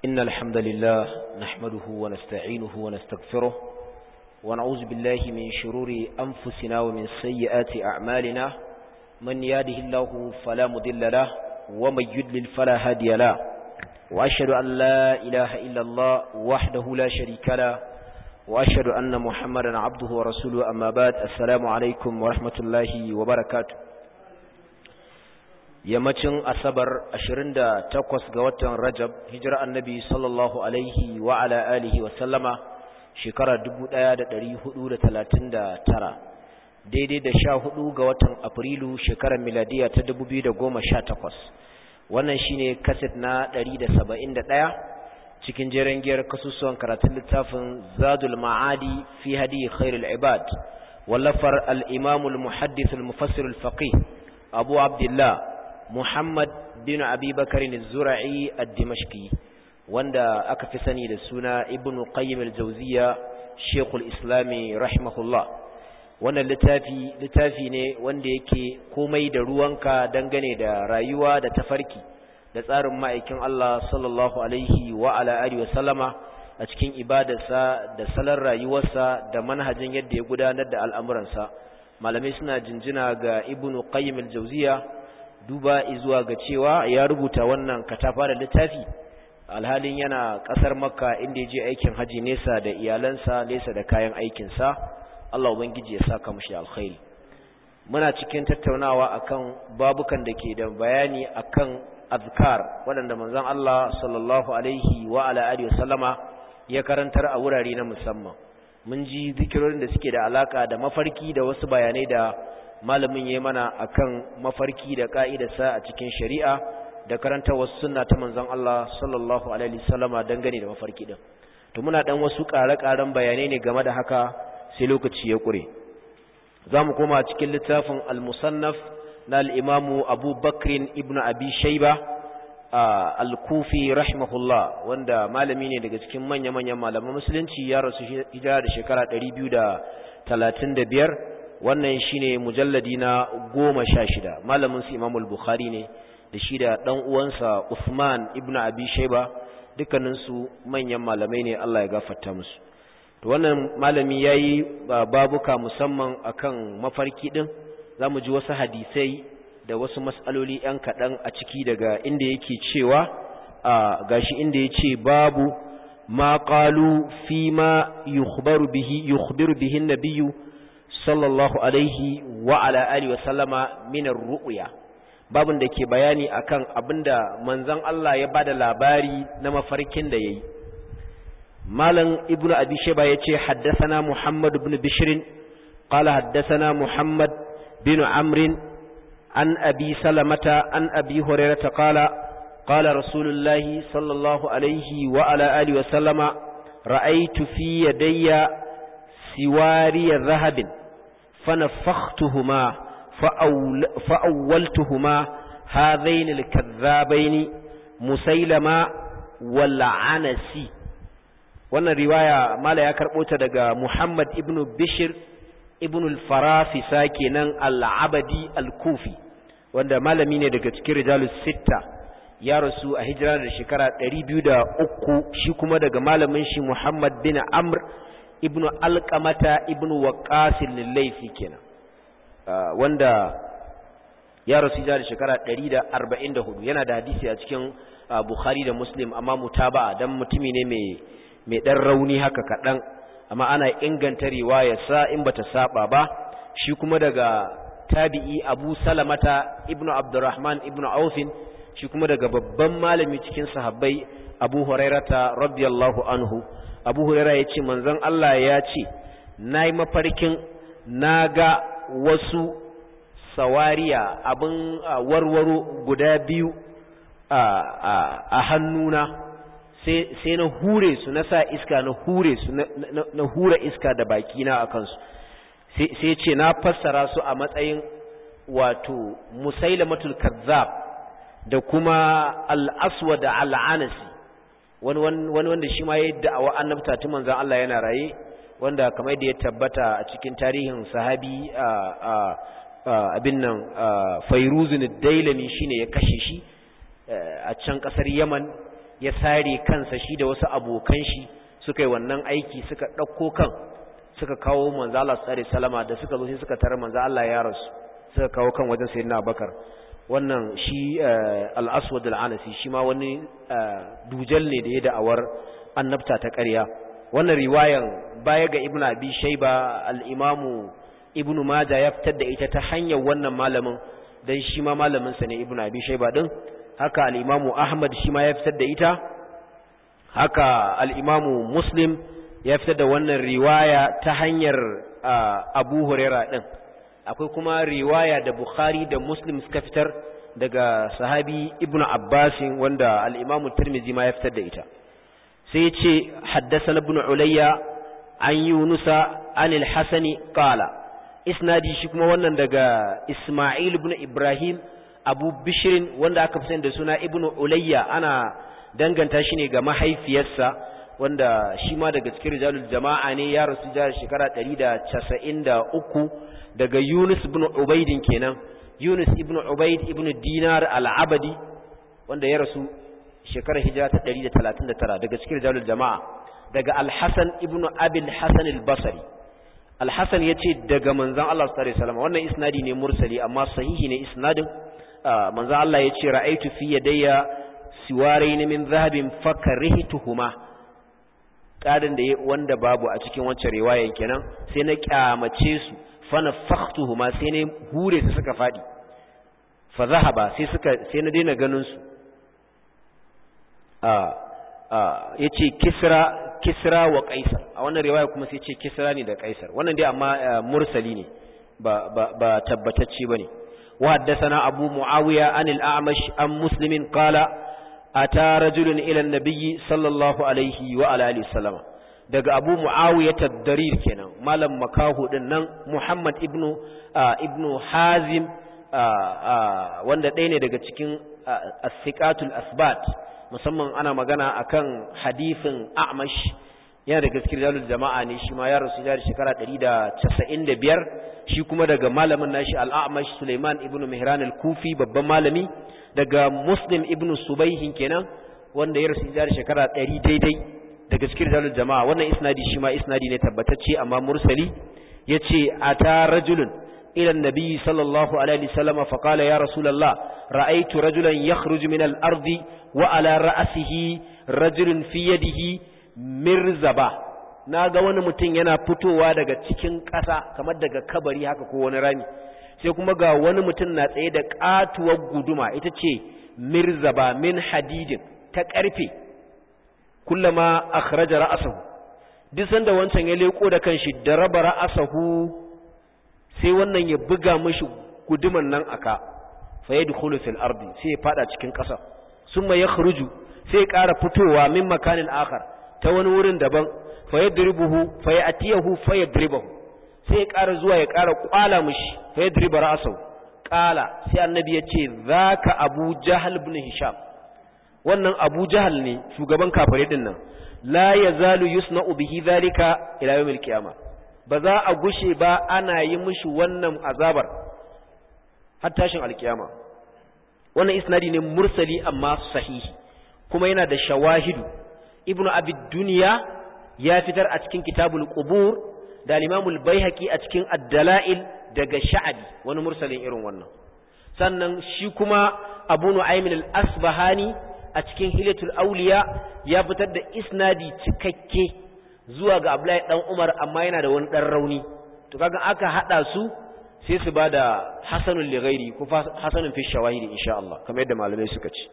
إن الحمد لله نحمده ونستعينه ونستغفره ونعوذ بالله من شرور أنفسنا ومن سيئات أعمالنا من ياده الله فلا مضل له ومن يدلل فلا هادي له وأشهد أن لا إله إلا الله وحده لا شريك له وأشهد أن محمدا عبده ورسوله أما بعد السلام عليكم ورحمة الله وبركاته yammacin asabar 28 ga watan rajab hijira annabi sallallahu alaihi wa ala alihi wa sallama shekara 1439 daidai da 14 ga watan afrilu shekarar miladiya ta 2018 wannan shine kaset na 171 cikin jeren giyar kasusuwan karatun littafin zadul ma'adi fi hadi khairul ibad wallafar al-imam al-muhaddith al-mufassir al-faqih abu abdullah Muhammad bin Abi Bakar al-Zura'i ad-Dimashqi wanda aka fi sani da suna Ibn Qayyim al-Jawziyya Sheikh al-Islam rahimahullah wannan littafi littafi ne wanda yake komai da ruwanka dangane da rayuwa da tafarki da tsarin ma'aikin Allah sallallahu alaihi wa ala alihi wa sallama a cikin ibadarsa da salon rayuwarsa da manhajin yadda ya gudanar da al'amuransa malamai suna jinjina ga Ibn Qayyim al-Jawziyya duba zuwa ga cewa ya rubuta wannan katafa da littafi alhalin yana kasar makka inda ya je aikin haji nesa da iyalansa nesa da kayan aikinsa Allah ubangiji ya saka mushi alkhairi muna cikin tattaunawa akan babukan da ke da bayani akan azkar waɗanda manzon Allah sallallahu alaihi wa ala alihi wasallama ya karantar a wurare na musamman mun ji zikirorin da suke da alaka da mafarki da wasu bayanai da malamin ya mana akan mafarki da ka'idarsa a cikin shari'a da karanta wasu sunna ta manzon Allah sallallahu alaihi wasallama dangane da mafarki din to muna dan wasu ƙare-ƙaren bayanai ne game da haka sai lokaci ya ƙure zamu koma cikin littafin al-musannaf na al-imam Abu Bakr ibn Abi Shayba al-Kufi rahimahullah wanda malami ne daga cikin manya-manyan malaman musulunci ya rasu hijira da shekara 235 wannan shine mujalladi na goma sha shida malamin su imamul bukhari ne da shi da ɗan uwansa usman ibn abi shaiba dukkaninsu manyan malamai ne allah ya gafarta musu to wannan malami ya yi babuka musamman akan mafarki ɗin za mu ji wasu hadisai da wasu matsaloli ‘yan kaɗan a ciki daga inda yake cewa a gashi inda ya ce babu ma ƙalu fi ma yukhbiru bihi nabiyu sallallahu alaihi wa ala alihi wa sallama minar ru'ya babun da ke bayani akan abinda manzon Allah ya bada labari na mafarkin da yayi malam ibnu abi shayba yace haddathana muhammad ibn bishr qala haddathana muhammad bin amr an abi salamata an abi hurairah qala qala rasulullahi sallallahu alaihi wa ala alihi wa sallama ra'aytu fi yadayya siwariya dhahabin فنفختهما فأول فأولتهما هذين الكذابين مسيلمة والعنسي wannan riwaya mala ya karɓo ta daga Muhammad ibn Bishir ibn al-Farafisa kenan al-Abadi al-Kufi wanda malami ne daga cikin rijalus sitta ya rasu a hijira da shekara 203 shi kuma daga malamin shi Muhammad bin Amr ibnu alqamata ibnu waqasil laifi kenan wanda ya rasu da shekara 144 yana da hadisi a cikin Bukhari da Muslim amma mutaba'a dan mutumi ne mai mai dan rauni haka kadan amma ana inganta riwaya sa in bata saba ba shi kuma daga tabi'i Abu Salamata ibnu Abdurrahman ibnu Auf shi kuma daga babban malami cikin sahabbai Abu Hurairata radiyallahu anhu abu hurera ya ce manzon Allah ya ce na yi mafarkin na ga wasu sawariya abin warwaro guda biyu a hannuna sai na hure su na sa iska na hure su na hura iska da bakina a kansu sai ce na fassara su a matsayin wato musailamatul kazzab da kuma al'aswa da al'anasi wani wanda shi ma ya yi da'awa annabta tun manzan Allah yana raye wanda kamar da ya tabbata a cikin tarihin sahabi abin nan fairuzun dailami shine ya kashe shi a can kasar yaman ya sare kansa shi da wasu abokan shi suka yi wannan aiki suka ɗauko kan suka kawo manzo Allah sallallahu salama da suka zo sai suka tarar manzo Allah ya rasu suka kawo kan wajen sayyidina Abubakar wannan shi al-Aswad al-Anasi shi ma wani dujal ne da ya da'awar annabta ta ƙarya wannan riwayan baya ga Ibn Abi Shayba al-Imamu Ibn Majah ya fitar da ita ta hanyar wannan malamin dan shi ma malamin sa ne Ibn Abi Shayba din haka al-Imamu Ahmad shi ma ya fitar da ita haka al-Imamu Muslim ya fitar da wannan riwaya ta hanyar Abu Huraira din akwai kuma riwaya da Bukhari da Muslim suka fitar daga sahabi Ibn Abbas wanda al-Imam Tirmidhi ma ya fitar da ita sai yace haddathana Ibn Ulayya an Yunus an al-Hasan qala isnadi shi kuma wannan daga Isma'il ibn Ibrahim Abu Bishr wanda aka fi da suna Ibn Ulayya ana danganta shi ne ga mahaifiyarsa wanda shi ma daga cikin rijalul jama'a ne ya rasu jihar shekara 193 daga Yunus ibn Ubaidin kenan Yunus ibn Ubaid ibn Dinar al-Abadi wanda ya rasu shekarar hijira ta 139 daga cikin rijalul jama'a daga Al-Hasan ibn Abil Hasan al-Basri Al-Hasan yace daga manzon Allah sallallahu alaihi wasallam wannan isnadi ne mursali amma sahihi ne isnadin manzon Allah yace ra'aytu fi yadayya siwarain min dhahabin fakarihtuhuma ƙarin da wanda babu a cikin wancan riwayan kenan sai na kyamace su fana faktuhu ma sai na hure su suka faɗi fa zahaba sai suka sai na daina ganin su a a yace kisra kisra wa qaisar a wannan riwaya kuma sai ce kisra ne da qaisar wannan dai amma mursali ne ba ba ba tabbatacce bane wa haddathana abu muawiya anil a'mash an muslimin qala ata rajulun ila an-nabiy sallallahu alaihi wa ala alihi sallama daga abu muawiya tad-darir kenan malam makahu din nan muhammad ibnu ibnu hazim wanda ɗaya ne daga cikin as-siqatul asbat musamman ana magana akan hadisin a'mash yana daga cikin rijalul jama'a ne shi ma ya rasu da shekara 195 shi kuma daga malamin nashi al-a'mash Sulaiman ibnu Mihran al-Kufi babban malami daga Muslim ibnu Subayhin kenan wanda ya rasu da shekara 100 daidai daga cikin rijalul jama'a wannan isnadi shi ma isnadi ne tabbatacce amma mursali yace ata rajulun ila an-nabi sallallahu alaihi wasallam fa qala ya rasulullah ra'aytu rajulan yakhruju min al-ardi wa ala ra'sihi rajulun fi yadihi mirzaba na ga wani mutum yana fitowa daga cikin ƙasa kamar daga kabari haka ko wani rami sai kuma ga wani mutum na tsaye da ƙatuwar guduma ita ce mirzaba min hadidin ta ƙarfe kullama akhraja ra'sahu duk sanda wancan ya leko da kanshi da raba ra'sahu sai wannan ya buga mishi guduman nan aka fa yadkhulu fil ardi sai ya fada cikin ƙasa summa yakhruju sai ya ƙara fitowa min makanin akhar ta wani wurin daban fa yadribuhu fa yatiyahu fa yadribuhu sai ya ƙara zuwa ya ƙara kwala mishi fa yadriba ra'sahu qala sai annabi yace zaka abu jahal ibn hisham wannan abu jahal ne shugaban kafirai din nan la yazalu yusna'u bihi zalika ila yawmil qiyamah ba za a gushe ba ana yi mishi wannan azabar har tashin alkiyama wannan isnadi ne mursali amma sahihi kuma yana da shawahidu ibnu abi duniya ya fitar a cikin kitabul qubur da al-imamul baihaqi a cikin ad-dalail daga sha'abi wani mursalin irin wannan sannan shi kuma abu nu'aym al-asbahani a cikin hilatul awliya ya fitar da isnadi cikakke zuwa ga abdullahi dan umar amma yana da wani dan rauni to kaga aka hada su sai su bada hasanul li ghairi ko hasanun fi shawahidi insha Allah kamar yadda malamai suka ce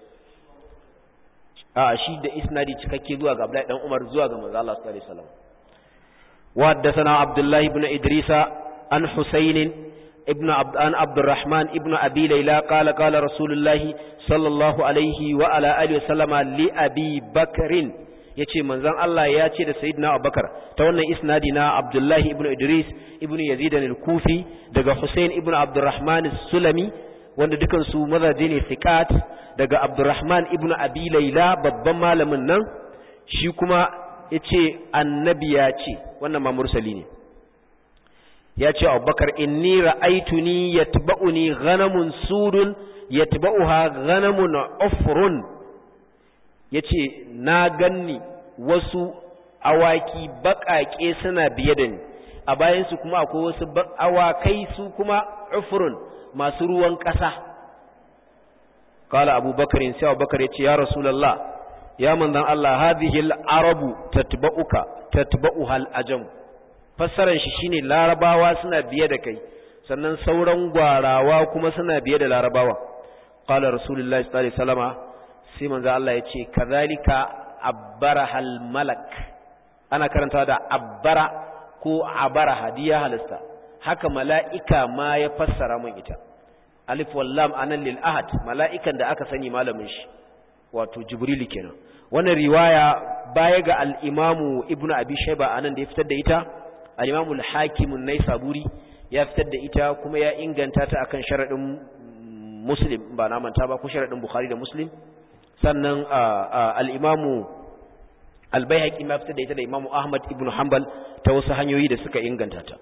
a shi da isnadi cikakke zuwa ga Abdullahi dan Umar zuwa ga manzo Allah sallallahu alaihi wasallam wa haddathana Abdullah ibn Idrisa an Husayn ibn Abd an Abdurrahman ibn Abi Layla qala qala Rasulullah sallallahu alaihi wa ala alihi wasallama li Abi Bakrin yace manzon Allah ya ce da sayyidina Abubakar ta wannan isnadi na Abdullah ibn Idris ibn Yazid al-Kufi daga Husayn ibn Abdurrahman as-Sulami wanda dukan su mazaje ne thiqat daga Abdurrahman ibn Abi Layla babban malamin nan shi kuma yace annabi ya ce wannan ma mursali ne ya ce Abubakar inni ra'aytuni yatba'uni ghanamun sudun yatba'uha ghanamun ufrun yace na ganni wasu awaki baƙaƙe suna biye da ni a bayan su kuma akwai wasu awakai su kuma ufrun masu ruwan ƙasa qala abubakar sai abubakar yace ya rasulullah ya manzon Allah hadhihi al-arabu tatba'uka tatba'uha al-ajam fassaran shi shine larabawa suna biye da kai sannan sauran gwarawa kuma suna biye da larabawa qala rasulullahi sallallahu alaihi wasallama sai manzo Allah ya ce kazalika abbarahal malak ana karanta da abbara ko abara hadiya halasta haka mala'ika ma ya fassara mun ita alif wallam anan lil ahad mala'ikan da aka sani malamin shi wato jibril kenan wannan riwaya baya ga al-imamu ibnu abi shayba anan da ya fitar da ita al-imamu al-hakim an-naisaburi ya fitar da ita kuma ya inganta ta akan sharadin muslim ba na manta ba ko sharadin bukhari da muslim sannan al-imamu al-baihaqi ma fitar da ita da imamu ahmad ibnu hanbal ta wasu hanyoyi da suka inganta ta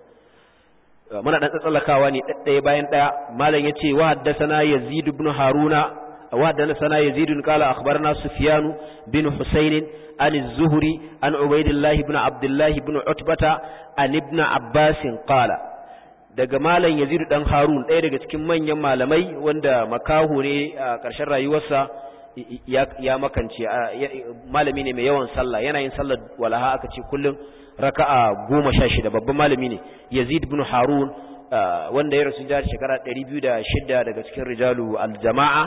muna dan tsallakawa ne ɗaya bayan ɗaya malam yace wa haddathana yazid ibn haruna wa haddathana yazid qala akhbarana sufyan bin husayn an az-zuhri an ubaydillah ibn abdullah ibn utbata an ibn abbas qala daga malam yazid dan harun ɗaya daga cikin manyan malamai wanda makaho ne a ƙarshen rayuwarsa ya makance malami ne mai yawan sallah yana yin sallar walaha aka ce kullum raka'a goma sha shida babban malami ne yazid bin harun wanda ya rasu jihar shekara ɗari biyu da shida daga cikin rijalu aljama'a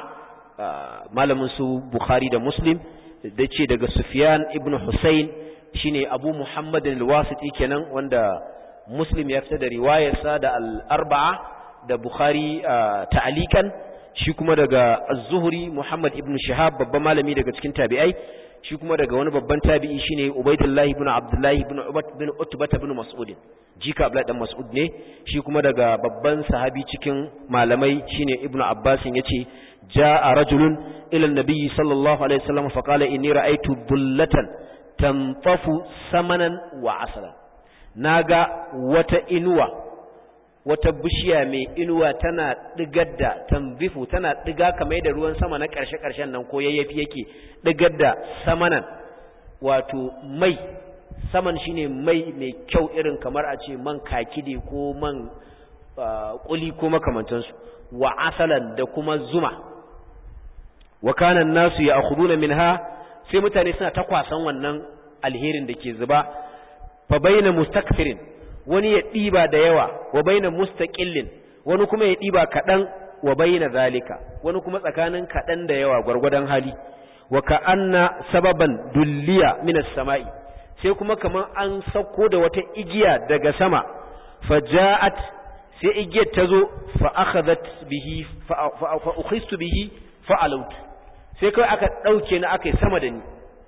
malamin su bukhari da muslim da ce daga sufyan ibn hussein shine abu muhammad al-wasiti kenan wanda muslim ya fita da riwayarsa da al-arba'a da bukhari ta'alikan shi kuma daga az-zuhri muhammad ibn shihab babban malami daga cikin tabi'ai shi kuma daga wani babban tabi'i shine Ubaidullahi ibn Abdullahi ibn Ubat bin Utbah ibn Mas'ud jika Abdullahi dan Mas'ud ne shi kuma daga babban sahabi cikin malamai shine Ibn Abbas yace jaa rajulun ila an-nabi sallallahu alaihi wasallam fa qala inni ra'aytu bullatan tanfafu samanan wa asalan naga wata inuwa wata bishiya mai inuwa tana digar da tambifu tana diga kamar da ruwan sama na ƙarshe-ƙarshen nan ko yayyafi yake digar da samanan wato mai saman shine mai mai kyau irin kamar a ce man kakide ko man kuli ko makamantansu wa asalan da kuma zuma wa kana nasu ya akhuduna minha sai mutane suna ta kwasan wannan alherin da ke zuba fa bayna mustakfirin wani ya ɗiba da yawa wa baina mustaqillin wani kuma ya ɗiba kaɗan wa baina zalika wani kuma tsakanin kaɗan da yawa gwargwadon hali wa ka anna sababan dulliya minas sama'i sai kuma kaman an sauko da wata igiya daga sama faja'at sai igiyar ta zo fa akhadhat bihi fa ukhistu bihi fa alawt sai kai aka dauke ni aka yi sama da ni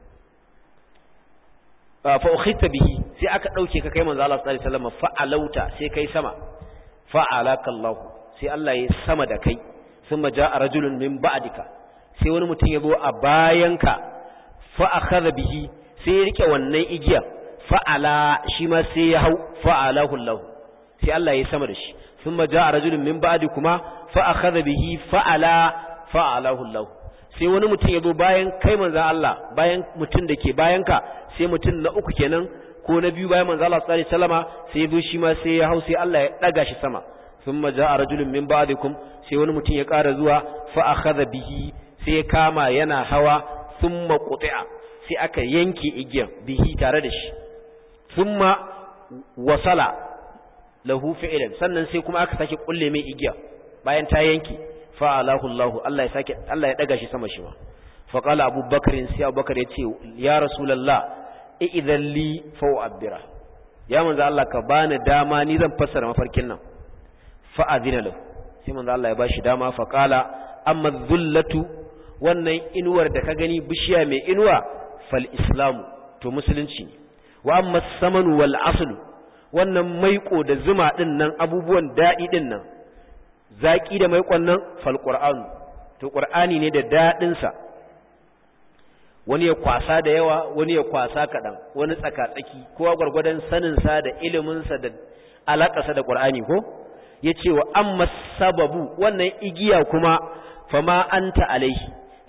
fa ukhita bihi sai aka dauke ka kai manzo Allah sallallahu alaihi wasallam fa alauta sai kai sama fa alaka Allah sai Allah ya sama da kai thumma jaa rajulun min ba'dika sai wani mutum ya zo a bayanka fa akhadha bihi sai ya rike wannan igiya fa ala shi ma sai ya hau fa alahu Allah sai Allah ya sama da shi thumma jaa rajulun min ba'dikuma fa akhadha bihi fa ala fa alahu Allah sai wani mutum ya zo bayan kai manzan Allah bayan mutum da ke bayanka sai mutum na uku kenan ko na biyu bayan manzan Allah sallallahu alaihi wasallama sai ya zo shi ma sai ya hau sai Allah ya daga shi sama thumma jaa rajulun min ba'dikum sai wani mutum ya ƙara zuwa fa akhadha bihi sai ya kama yana hawa thumma quti'a sai aka yanke igiyan bihi tare da shi thumma wasala lahu fi'lan sannan sai kuma aka sake kulle mai igiya bayan ta yanke fa'alahu Allah Allah ya sake Allah ya daga shi sama shi ma fa qala Abu Bakr sai Abu Bakr ya ce ya Rasulullah idan li fa u'abbira ya manzo Allah ka bani dama ni zan fassara mafarkin nan fa azina lahu sai manzo Allah ya bashi dama fa qala amma dhullatu wannan inuwar da ka gani bishiya mai inuwa fal islamu to musulunci ne wa amma samanu wal aslu wannan maiko da zuma din nan abubuwan dadi din nan zaƙi da mai ƙwannan falƙur'anu to ƙur'ani ne da daɗinsa wani ya kwasa da yawa wani ya kwasa kaɗan wani tsaka-tsaki kowa gwargwadon saninsa da iliminsa da alaƙasa da ƙur'ani ko ya ce wa amma sababu wannan igiya kuma fama anta alaihi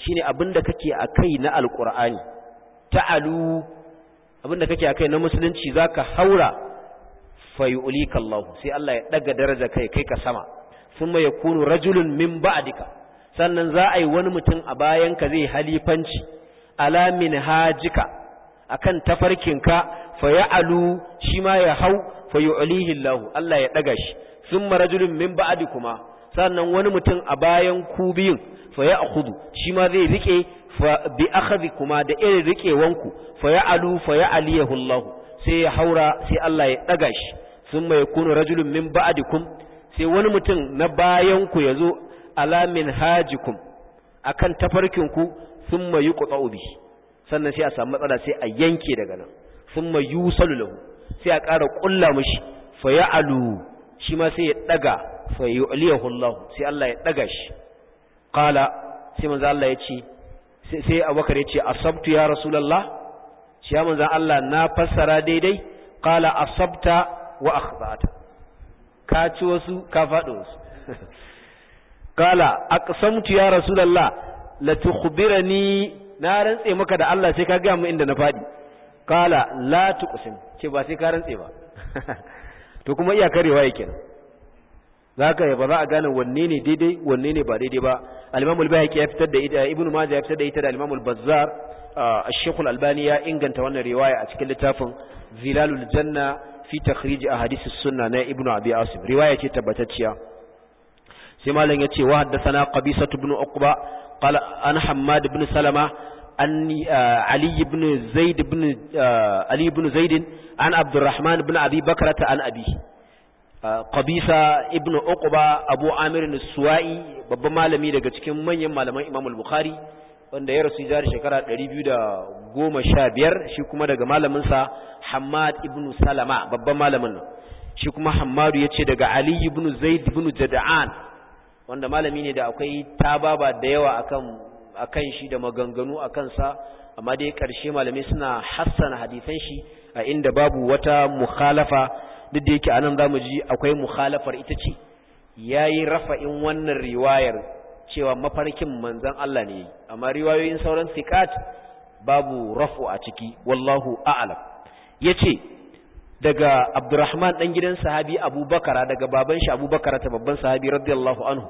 shine abinda kake akai na alqur'ani ta'alu abinda kake akai na musulunci zaka haura fayulika Allah sai Allah ya daga daraja kai kai ka sama thumma yakunu rajulun min ba'dika sannan za a yi wani mutum a bayan ka zai halifanci ala min hajika akan tafarkinka fa ya'alu shi ma ya hau fa yu'lihi Allah Allah ya daga shi thumma rajulun min ba'dikuma sannan wani mutum a bayan ku biyun fa ya'khudhu shi ma zai rike fa bi akhadhikuma da irin rikewanku fa ya'alu fa ya'liyahu Allah sai ya haura sai Allah ya daga shi thumma yakunu rajulun min ba'dikum sai wani mutum na bayan ku yazo ala min hajikum akan tafarkinku thumma yuqta'u bi sannan sai a samu matsala sai a yanke daga nan thumma yusalu lahu sai a ƙara ƙulla mishi fa ya'alu shi ma sai ya daga fa yu'liyahu Allah sai Allah ya daga shi qala sai manzo Allah ya ce sai Abubakar ya ce asabtu ya rasulullah shi ya manzo Allah na fassara daidai qala asabta wa akhtata ka ci wasu ka faɗo wasu qala aqsamtu ya rasulullah la tukhbirani na rantse maka da Allah sai ka ga mu inda na faɗi qala la tuqsim ce ba sai ka rantse ba to kuma iya karewa yake nan zaka ba za a gane wanne ne daidai wanne ne ba daidai ba al-Imam al-Bayhaqi ya fitar da ita Ibn Majah ya fitar da ita da al-Imam al-Bazzar al-Sheikh al-Albani ya inganta wannan riwaya a cikin littafin Zilalul Janna fi takhrij ahadith as-sunnah na Ibn Abi Asim riwaya ce tabbatacciya sai malam ya ce wa haddathana Qabisa ibn Uqba qala an Hammad ibn Salama an Ali ibn Zaid ibn Ali ibn Zaid an Abdurrahman ibn Abi Bakrata an abi Qabisa ibn Uqba Abu Amir al-Suwa'i babban malami daga cikin manyan malaman Imam al-Bukhari wanda ya rasu jari shekara 215 shi kuma daga malamin sa Hammad ibn Salama babban malamin nan shi kuma Hammadu yace daga Ali ibn Zaid ibn Jada'an wanda malami ne da akwai tababa da yawa akan akan shi da maganganu akan sa amma dai karshe malamai suna hassana hadisan shi a inda babu wata mukhalafa duk da yake anan zamu ji akwai mukhalafar ita ce yayi rafa'in wannan riwayar cewa mafarkin manzon Allah ne amma riwayoyin sauran sikat babu rafu a ciki wallahu a'lam yace daga Abdurrahman dan gidan sahabi Abubakar daga baban shi Abubakar ta babban sahabi radiyallahu anhu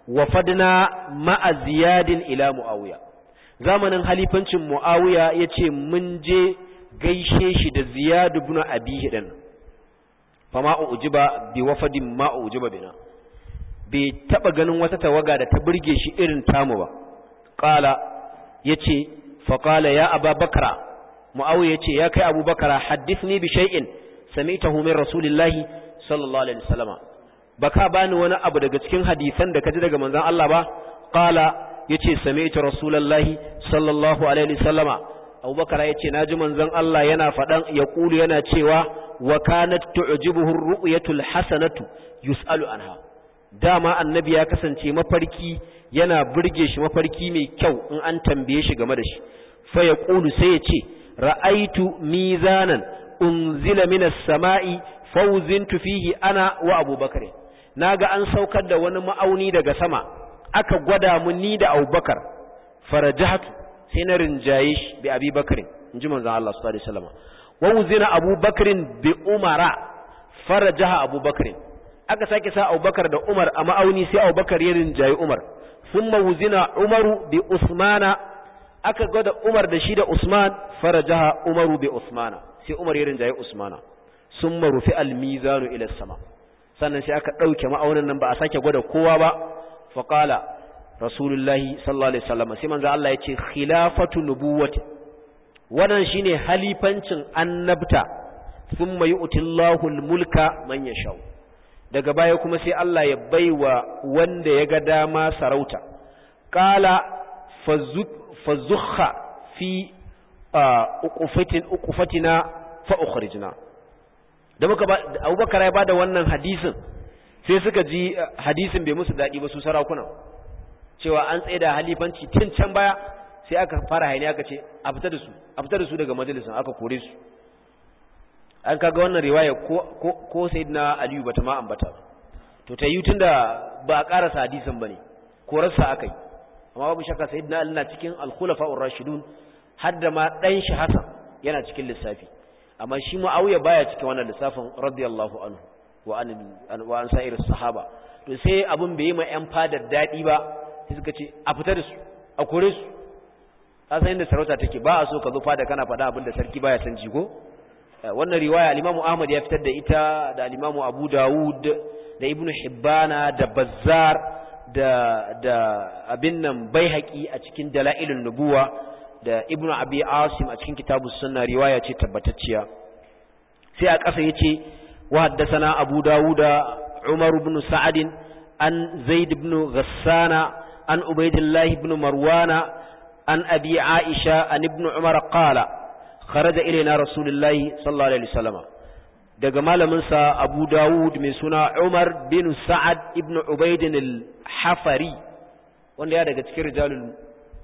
wafadna ma'a ziyadin ila muawiya zamanin halifancin muawiya yace mun je gaishe shi da ziyad ibn abi hidan fama ujiba bi wafadin ma ujiba bina bai taba ganin wata tawaga da ta burge shi irin tamu ba qala yace fa qala ya ababakara muawiya yace ya kai abubakara haddithni bi shay'in sami'tahu min rasulillahi sallallahu alaihi wasallama baka bani wani abu daga cikin hadisan da kaji daga manzon Allah ba qala yace sami'tu rasulullahi sallallahu alaihi wasallama abubakar yace naji manzon Allah yana fadan ya kulu yana cewa wa kanat tu'jibuhu ar-ru'yatul hasanatu yus'alu anha dama annabi ya kasance mafarki yana burge shi mafarki mai kyau in an tambaye shi game da shi fa ya kulu sai ya ce ra'aitu mizanan unzila minas sama'i fawzintu fihi ana wa abubakar naga an saukar da wani ma'auni daga sama aka gwada mu ni da abubakar farajahatu sai na rinjaye shi bi abubakar inji manzon Allah sallallahu alaihi wasallam wa uzina abubakar bi umara farajaha abubakar aka sake sa abubakar da umar a ma'auni sai abubakar ya rinjaye umar thumma uzina umaru bi usmana aka gwada umar da shi da usman farajaha umaru bi usmana sai umar ya rinjaye usmana summa rufi al-mizanu ila sama sannan sai aka dauke ma'aunin nan ba a sake gwada kowa ba fa qala rasulullahi sallallahu alaihi wasallam sai manzo Allah yace khilafatu nubuwati wannan shine halifancin annabta thumma yu'tillahu al-mulka man yasha daga baya kuma sai Allah ya baiwa wanda ya ga dama sarauta qala fazukha fi uqufatin uqufatina fa ukhrijna da muka ba Abubakar ya bada wannan hadisin sai suka ji hadisin bai musu dadi ba su sarakuna cewa an tsaye da halifanci tun can baya sai aka fara hayani aka ce a fita da su a fita da su daga majalisin aka kore su an kaga wannan riwaya ko ko, ko sayyidina Aliyu bata ma ambata to ta yi tunda ba a karasa hadisin bane korarsa aka yi amma babu shakka sayyidina ali na cikin al-khulafa'ur rashidun har da ma dan shi hasan yana cikin lissafi amma shi muawiya baya cikin wannan lissafin radiyallahu anhu wa an wa an sa'ir sahaba to sai abun bai yi ma yan fadar dadi ba sai suka ce a fita da su a kore su ka san inda sarauta take ba a so ka zo fada kana faɗa abin da sarki baya san jigo wannan riwaya al-Imam Ahmad ya fitar da ita da al-Imam Abu Dawud da Ibn Hibbana da Bazzar da da abin nan Baihaqi a cikin Dalailun Nubuwa da Ibn Abi Asim a cikin Kitabus Sunna riwaya ce tabbatacciya sai a ƙasa yace wa haddathana Abu Dawud Umar ibn Sa'ad an Zaid ibn Ghassana an Ubaydillah ibn Marwana an Abi Aisha an Ibn Umar qala kharaja ilaina rasulullahi sallallahu alaihi wasallam daga malamin sa Abu Dawud mai suna Umar bin Sa'ad ibn Ubayd al-Hafari wanda ya daga cikin rijalul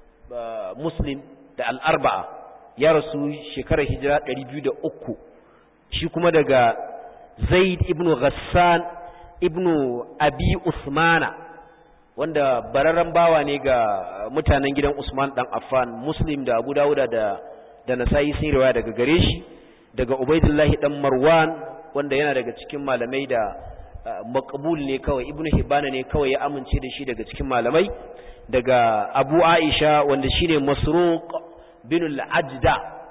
Muslim da al-Arba'a ya rasu shekarar hijira 203 shi kuma daga Zaid ibn Ghassan ibn Abi Usmana wanda bararren bawa ne ga mutanen gidan Usman dan Affan Muslim da Abu Dawuda da da Nasa'i sun riwaya daga gare shi daga Ubaidullahi dan Marwan wanda yana daga cikin malamai da maqbul ne kawai Ibn Hibban ne kawai ya amince da shi daga cikin malamai daga Abu Aisha wanda shine Masruq bin al-Ajda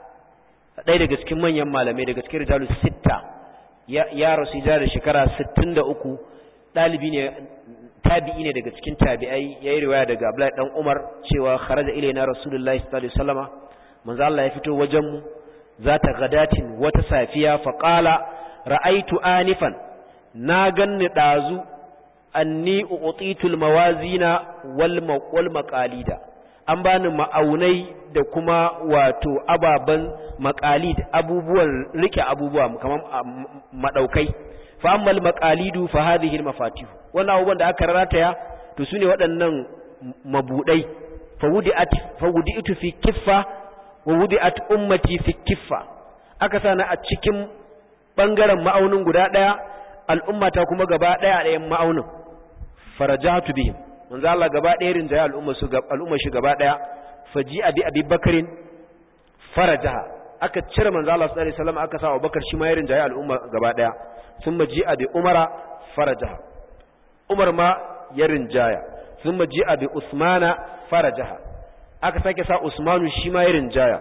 ɗaya daga cikin manyan malamai daga cikin rijalus sitta ya ya rasu da shekara 63 dalibi ne tabi'i ne daga cikin tabi'ai yayi riwaya daga Abdullahi dan Umar cewa kharaja ilaina Rasulullahi sallallahu alaihi wasallama manzo Allah ya fito wajen mu zata gadatin wata safiya fa qala ra'aitu anifan na ganni dazu anni uqitul mawazina wal wal maqalida an bani ma'aunai da kuma wato ababan maqalid abubuwan rike abubuwa kamar madaukai fa ammal maqalidu fa hadhihi al mafatih wannan abubuwan da aka rataya to sune waɗannan mabudai fa wudi'at fa wudi'tu fi kiffa wa wudi'at ummati fi kiffa aka sana a cikin bangaren ma'aunin guda daya al'ummata kuma gaba daya a ɗayan ma'aunin farajatu bihim manzo Allah gaba daya rinjaye al'umma su al'umma shi gaba daya faji abi abi bakarin farajaha aka cire manzo Allah sallallahu alaihi wasallam aka sa Abubakar shi ma ya rinjaye al'umma gaba daya thumma ji abi umara farajaha umar ma ya rinjaya thumma ji abi usmana farajaha aka sake sa Usmanu shi ma irin jaya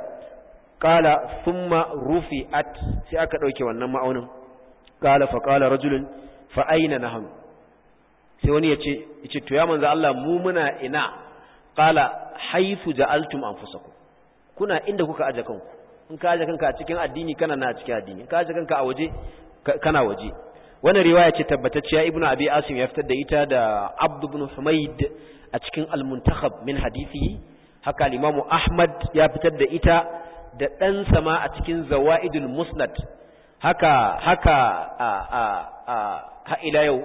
qala thumma rufi'at sai aka dauke wannan ma'aunin qala fa qala rajulun fa aina nahnu sai wani yace yace to ya manzo Allah mu muna ina qala haythu ja'altum anfusakum kuna inda kuka aje kanku in ka aje kanka a cikin addini kana na cikin addini in ka aje kanka a waje kana waje wannan riwaya ce tabbatacciya ibnu abi asim ya fitar da ita da abd ibn humayd a cikin al-muntakhab min hadithihi haka limamu ahmad ya fitar da ita da ɗan sama a cikin zawa'idul musnad haka haka a a a ha ila yau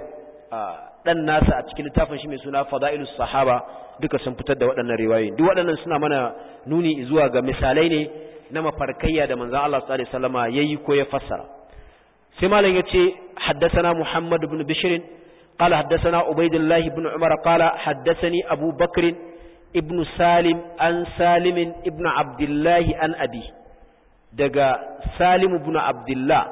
ɗan nasa a cikin littafin shi mai suna fada'ilus sahaba duka sun fitar da waɗannan riwayoyi duk waɗannan suna mana nuni zuwa ga misalai ne na mafarkayya da manzon Allah sallallahu alaihi wasallama yayi ko ya fassara sai malam yace haddathana muhammad ibn bishr قال حدثنا عبيد الله بن عمر قال حدثني أبو بكر ابن سالم عن سالم ابن عبد الله عن أبي دقى سالم بن عبد الله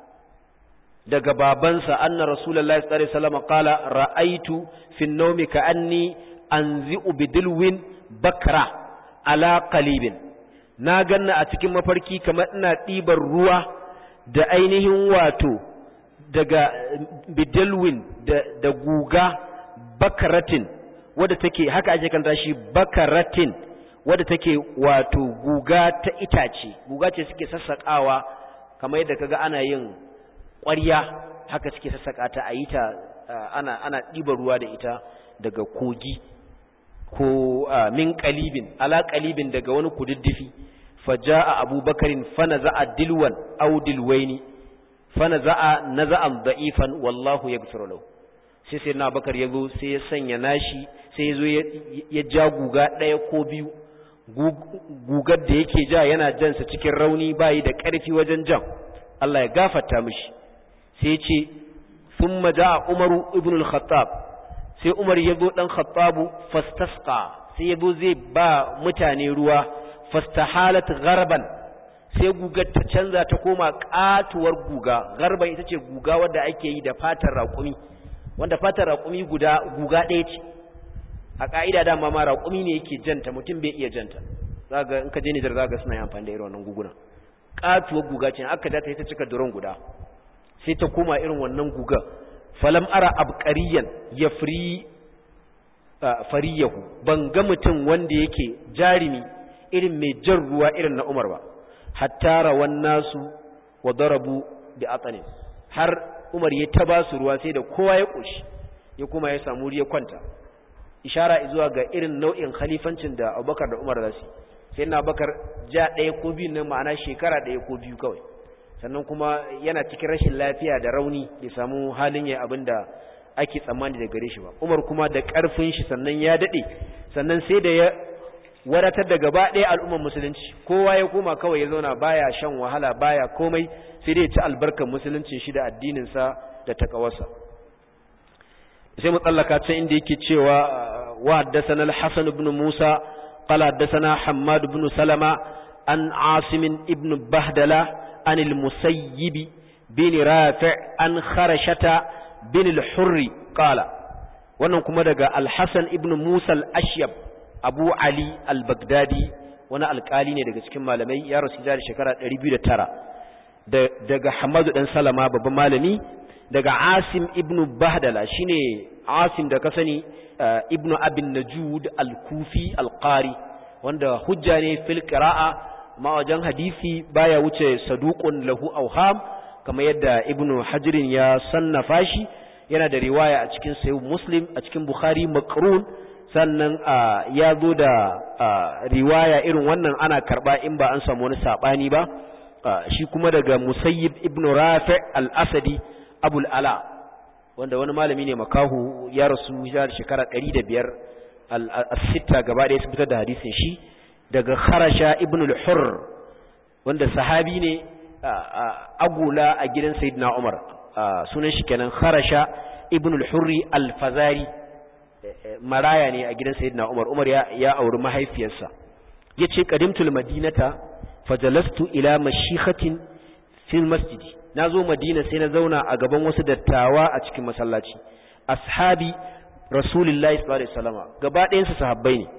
دقى بابنسا أن رسول الله صلى الله عليه وسلم قال رأيت في النوم كأني أنزئ بدلو بكرة على قليب ناغن أتكم مفركي كما أن تيبر ruwa da ainihin wato daga bidalwin da guga bakaratin wadda take haka ake kanta shi bakaratin wadda take wato guga ta itace guga ce suke sassakawa kamar yadda kaga ana yin ƙwarya haka suke sassaka ta a yi ta ana ana ɗiba ruwa da ita daga kogi ko min qalibin ala qalibin daga wani kududdufi faja'a abubakarin fanaza'a dilwan aw dilwaini fanaza'a naza'an da'ifan wallahu yaghfiru lahu sai sai na bakar ya zo sai ya sanya nashi sai ya zo ya ja guga ɗaya ko biyu gugar da yake ja yana jansa cikin rauni bayi da ƙarfi wajen jan Allah ya gafarta mishi sai ce sun maja a umaru ibn al-khattab sai umar ya zo ɗan khattabu fastasqa sai yabo zai ba mutane ruwa fastahalat gharban sai gugar ta canza ta koma katuwar guga garban ita ce guga wadda ake yi da fatar raƙumi wanda fatar raƙumi guda guga ɗaya ce a ƙa'ida dama ma raƙumi ne yake janta mutum bai iya janta zaga in ka je Nijar zaga suna yin amfani da irin wannan guguna katuwar guga ce aka da ta ta cika duron guda sai ta koma irin wannan guga falam ara abqariyan yafri fariyahu ban ga mutum wanda yake jarimi irin mai jan ruwa irin na Umar ba hatta rawan nasu wa darabu bi atanin har Umar ya taba su ruwa sai da kowa ya koshi ya kuma ya samu riya kwanta ishara zuwa ga irin nau'in khalifancin da Abubakar da Umar zasu sai na Abubakar ja ɗaya ko biyu nan ma'ana shekara ɗaya ko biyu kawai sannan kuma yana cikin rashin lafiya da rauni bai samu halin ya abinda ake tsammani da gare shi ba Umar kuma da ƙarfin shi sannan ya dade sannan sai da ya wadatar da gaba ɗaya al'ummar musulunci kowa ya koma kawai ya zauna baya shan wahala baya komai sai dai ya ci albarkar musuluncin shi da addinin sa da takawarsa sai mu tsallaka can inda yake cewa wa haddathana al-Hasan ibn Musa qala haddathana Hammad ibn Salama an Asim ibn Bahdala an al-Musayyib bin Rafi' an Kharashata bin al-Hurr qala wannan kuma daga al-Hasan ibn Musa al-Ashyab Abu Ali al-Baghdadi wani alkali ne daga cikin malamai ya rasu da shekara 209 daga Hamadu dan Salama babban malami daga Asim ibn Bahdala shine Asim da ka sani ibn Abin Najud al-Kufi al-Qari wanda hujja ne fil qira'a ma wajen hadisi baya wuce saduqun lahu awham kamar yadda Ibn Hajar ya sannafa shi yana da riwaya a cikin Sahih Muslim a cikin Bukhari makrun sannan ya zo da riwaya irin wannan ana karba in ba an samu wani sabani ba shi kuma daga Musayyib ibn Rafi' al-Asadi Abul Ala wanda wani malami ne makahu ya rasu ya shekara 105 al-sitta gaba ɗaya su fitar da hadisin shi daga Kharasha ibn al-Hurr wanda sahabi ne agula a gidan Sayyidina Umar sunan shi kenan Kharasha ibn al-Hurri al-Fazari maraya ne a gidan Sayyidina Umar Umar ya ya auri mahaifiyarsa yace qadimtul madinata fajalastu ila mashikhatin fil masjidi nazo madina sai na zauna a gaban wasu dattawa a cikin masallaci ashabi rasulullahi sallallahu alaihi wasallama gaba ɗayan su sahabbai ne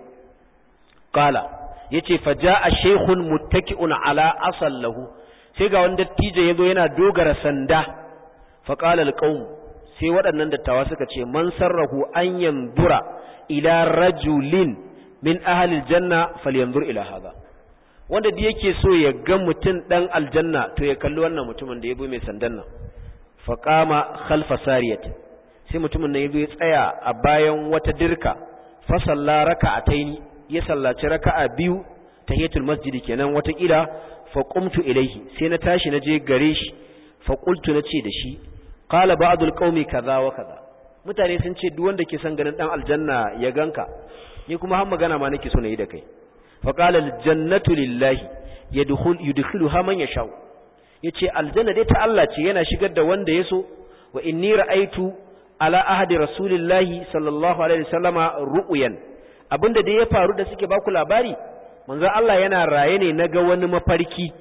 qala yace faja'a shaykhun muttaki'un ala asal lahu sai ga wani dattijo yazo yana dogara sanda fa qala alqaum sai waɗannan dattawa suka ce man sarrahu an yanzura ila rajulin min ahli aljanna falyanzur ila hadha wanda da yake so ya ga mutum dan aljanna to ya kalli wannan mutumin da yabo mai sandan nan fa qama khalfa sariyat sai mutumin nan yazo ya tsaya a bayan wata dirka fa salla raka'ataini ya sallaci raka'a biyu tahiyatul masjidi kenan wata kila fa qumtu ilayhi sai na tashi na je gare shi fa qultu nace da shi qala ba'dul qaumi kaza wa kaza mutane sun ce duk wanda ke son ganin dan aljanna ya ganka ni kuma har magana ma nake so na yi da kai fa qala aljannatu lillahi yadkhul yudkhiluha man yasha yace aljanna dai ta Allah ce yana shigar da wanda yaso wa inni ra'aitu ala ahadi rasulillahi sallallahu alaihi wasallama ru'yan abinda dai ya faru da suke baku labari manzo Allah yana raye ne naga wani mafarki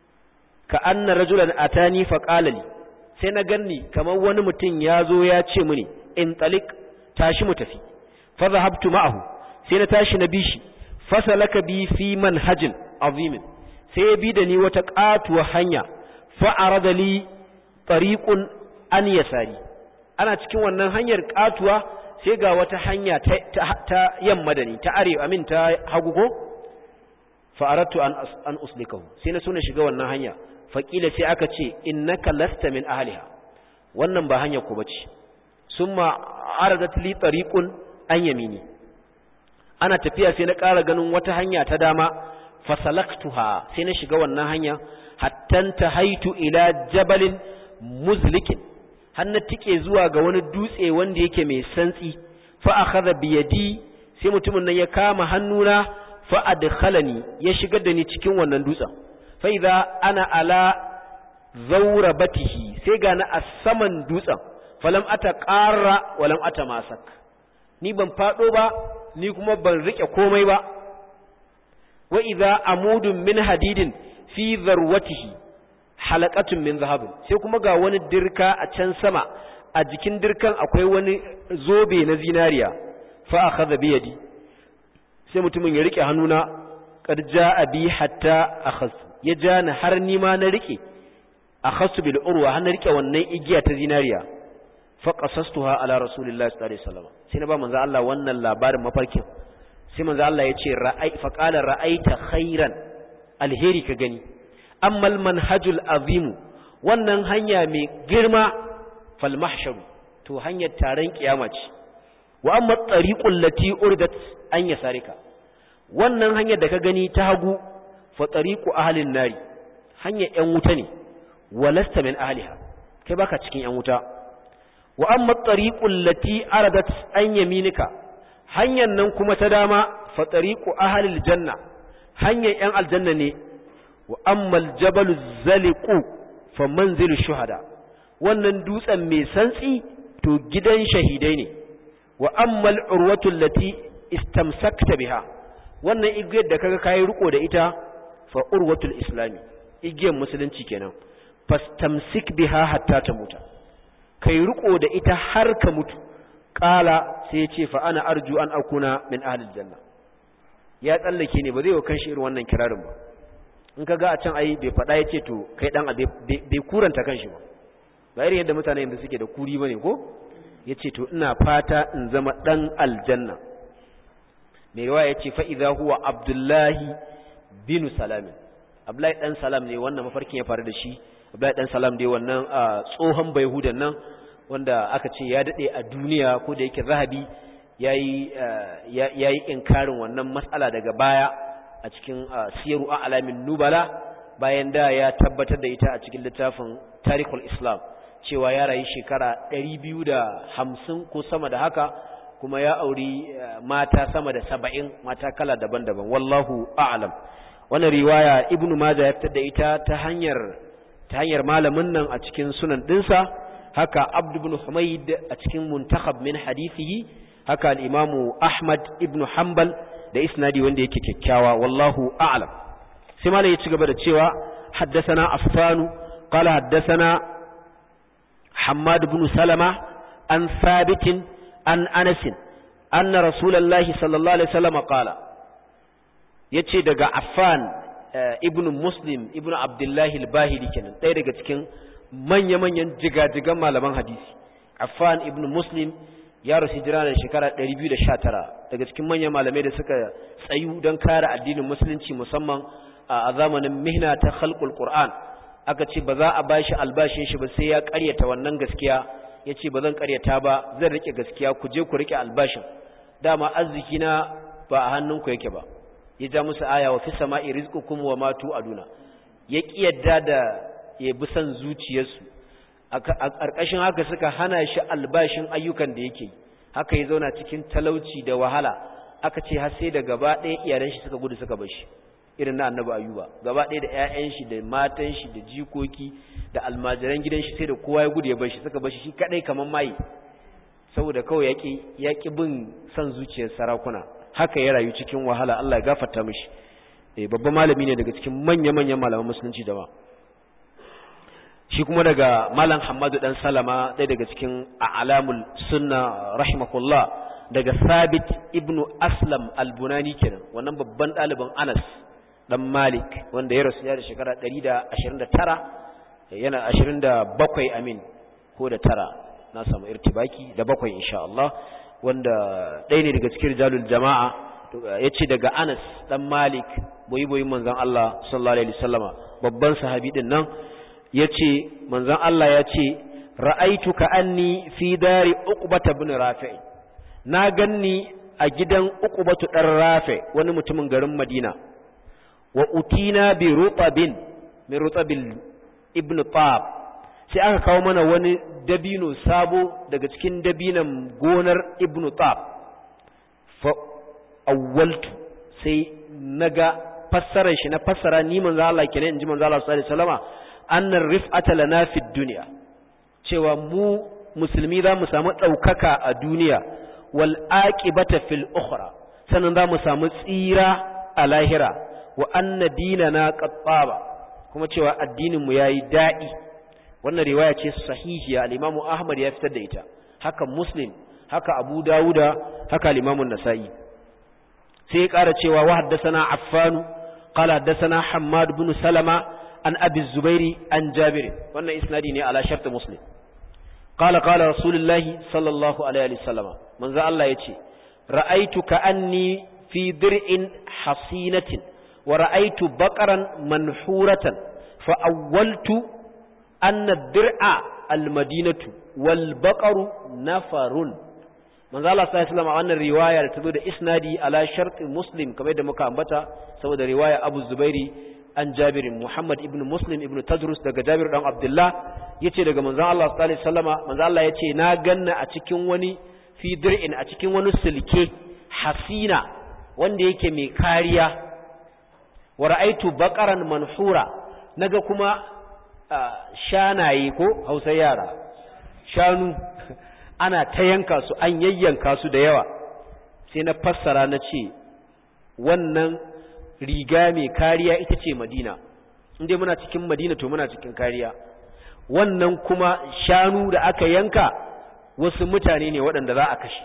ka anna rajulan atani fa qala li sai na ganni kamar wani mutum ya zo ya ce mini in talik tashi mu tafi fa zahabtu ma'ahu sai na tashi na bi shi fasalaka bi fi manhajin azimin sai ya bi da ni wata katuwa hanya fa arada li tariqun an yasari ana cikin wannan hanyar katuwa sai ga wata hanya ta, ta, ta yamma da ni ta arewa amin ta hagu ko fa aradtu an an uslikahu sai na so na shiga wannan hanya faƙila sai aka ce innaka lasta min ahliha wannan ba hanyar ku bace summa aradat li tariqun an yamini ana tafiya sai na ƙara ganin wata hanya ta dama fasalaktuha sai na shiga wannan hanya hattan tahaitu ila jabalin muzlikin har na tike zuwa ga wani dutse wanda yake mai santsi fa akhadha bi yadi sai mutumin nan ya kama hannuna fa adkhalani ya shigar da ni cikin wannan dutsen faiza ana ala zaurabatihi sai gani a saman dutsen falam ata ƙara walam ata masak ni ban faɗo ba ni kuma ban rike komai ba wa idza amudun min hadidin fi zarwatihi halaqatun min zahabin sai kuma ga wani dirka a can sama a jikin dirkan akwai wani zobe na zinariya fa akhadha bi yadi sai mutumin ya rike hannuna qad jaa bi hatta akhas ya jani har ni ma na rike akhasu bil urwa har na rike wannan igiya ta zinariya fa qasastuha ala rasulillahi sallallahu alaihi wasallam sai na ba manzo Allah wannan labarin mafarkin sai manzo Allah ya ce ra'ai fa qala ra'aita khairan alheri ka gani ammal manhajul azim wannan hanya mai girma fal mahshar to hanyar taron kiyama ce wa amma tariqul lati urdat an yasarika wannan hanyar da ka gani ta hagu fa tariqu ahlin nari hanyar yan wuta ne walasta min ahliha kai baka cikin yan wuta wa amma tariqul lati aradat an yaminika hanyar nan kuma ta dama fa tariqu ahlil janna hanyar yan aljanna ne wa amma aljabalu zaliqu fa manzilu shuhada wannan dutsen mai santsi to gidan shahidai ne wa amma al'urwatu allati istamsakta biha wannan igiyar da kaga kai riko da ita fa urwatul islami igiyar musulunci kenan fastamsik biha hatta ta muta kai riko da ita har ka mutu qala sai ya ce fa ana arju an akuna min ahli aljanna ya tsallake ne ba zai wa kanshi irin wannan kirarin ba in kaga a can ai bai faɗa ya ce to kai dan bai kuranta kanshi ba ba irin yadda mutane yanzu suke da kuri bane ko ya ce to ina fata in zama dan aljanna mai riwaya ya ce fa idza huwa abdullahi bin salamin abdullahi dan salam ne wannan mafarkin ya faru da shi abdullahi dan salam dai wannan tsohon bayhudan nan wanda aka ce ya dade a duniya ko da yake zahabi yayi yayi inkarin wannan mas'ala daga baya a cikin siyaru alamin nubala bayan da ya tabbatar da ita a cikin littafin tarihul islam cewa ya rayu shekara 250 ko sama da haka kuma ya auri mata sama da 70 mata kala daban-daban wallahu a'lam wannan riwaya ibnu majah ya fitar da ita ta hanyar ta hanyar malamin nan a cikin sunan dinsa haka abd ibn humayd a cikin muntakhab min hadithihi haka al-imamu ahmad ibn hanbal da isnadi wanda yake kyakkyawa wallahu a'lam sai malai ya ci gaba da cewa haddathana affanu qala haddathana hammad ibn salama an thabit an anas anna rasulullahi sallallahu alaihi wasallam qala yace daga affan ibn muslim ibn abdullahi al-bahili kenan ɗaya daga cikin manya-manyan jigajigan malaman hadisi affan ibn muslim ya rasu jira da shekara 219 daga cikin manyan malamai da suka tsayu don kare addinin musulunci musamman a zamanin mihna ta khalqul qur'an aka ce ba za a bashi albashin shi ba sai ya karyata wannan gaskiya yace ba zan karyata ba zan rike gaskiya ku je ku rike albashin dama arziki na ba a hannunku yake ba ya ja musu aya wa fi sama'i rizqukum wa ma tu'aduna ya kiyarda da ya bi san zuciyarsu a ƙarƙashin haka suka hana shi albashin ayyukan da yake haka ya zauna cikin talauci da wahala aka ce har sai da gaba ɗaya iyalan shi suka gudu suka bar shi irin na annabi ayuba gaba ɗaya da ƴaƴan shi da matan shi da jikoki da almajiran gidan shi sai da kowa ya gudu ya bar shi suka bar shi shi kadai kaman mai saboda kawai yaki yaki bin san zuciyar sarakuna haka ya rayu cikin wahala Allah ya gafarta mishi eh babban malami ne daga cikin manya-manyan malaman musulunci da ba shi kuma daga malam Hamadu dan Salama ɗaya daga cikin a'lamul sunna rahimahullah daga Sabit ibnu Aslam al-Bunani kenan wannan babban ɗaliban Anas dan Malik wanda ya rasu ya da shekara 129 yana 27 amin ko da tara na samu irtibaki da bakwai insha Allah wanda ɗaya ne daga cikin rijalul jama'a ya ce daga Anas dan Malik boyi boyi manzon Allah sallallahu alaihi wasallama babban sahabi din nan ya ce manzon Allah ya ce ra'aitu ka anni fi dari uqbata ibn rafi' na ganni a gidan uqbatu dan rafi' wani mutumin garin Madina wa utina bi rutabin min rutabil ibn tab sai aka kawo mana wani dabino sabo daga cikin dabinan gonar ibn tab fa awwaltu sai naga fassarar shi na fassara ni manzo Allah kenan inji manzo Allah sallallahu alaihi wasallama annar rif'ata lana fid dunya cewa mu musulmi za mu samu daukaka a duniya wal aqibata fil ukhra sannan za mu samu tsira a lahira wa anna dinana qattaba kuma cewa addinin mu yayi da'i wannan riwaya ce sahihiya al-Imam Ahmad ya fitar da ita haka Muslim haka Abu Dawuda haka al-Imam An-Nasa'i sai ya ƙara cewa wa haddathana Affan qala haddathana Hammad ibn Salama an Abi Zubairi an Jabir wannan isnadi ne ala shart Muslim qala qala Rasulullah sallallahu alaihi wasallam manzo Allah yace ra'aytu ka'anni fi dir'in hasinatin wa ra'aytu baqaran manhuratan fa awwaltu anna ad-dir'a al-madinatu wal baqaru nafarun manzo Allah sallallahu alaihi wasallam wannan riwaya da tazo da isnadi ala shart muslim kamar da muka ambata saboda riwaya Abu Zubairi an Jabir Muhammad ibn Muslim ibn Tadrus daga Jabir dan Abdullah yace daga manzo Allah sallallahu alaihi wasallama manzo Allah yace na ganna a cikin wani fi dir'in a cikin wani silke hasina wanda yake mai kariya wa ra'aitu baqaran manhura naga kuma shanaye ko Hausa yara shanu ana ta yanka su an yayyanka su da yawa sai na fassara na ce wannan riga mai kariya ita ce madina inda muna cikin madina to muna cikin kariya wannan kuma shanu da aka yanka wasu mutane ne waɗanda za a kashe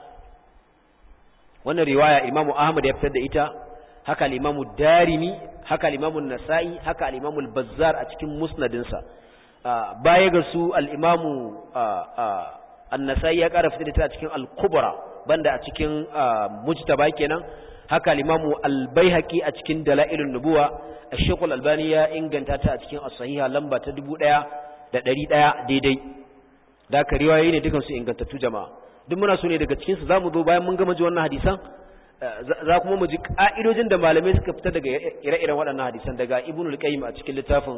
wannan riwaya imamu ahmad ya fitar da ita haka al-imamu darimi haka al-imamu nasa'i haka al-imamu al-bazzar a cikin musnadinsa baya ga su al-imamu an-nasa'i ya ƙara fitar da ita a cikin al-kubra banda a cikin mujtaba kenan haka al-imamu al-baihaqi a cikin dalailun nubuwa ash-shaykh al-albani ya inganta ta a cikin as-sahiha lamba ta 1100 daidai da ka riwayoyi ne dukan su ingantattu jama'a duk muna so ne daga cikin su zamu zo bayan mun gama ji wannan hadisan za kuma mu ji ka'idojin da malamai suka fita daga ire-iren waɗannan hadisan daga ibnu al-qayyim a cikin littafin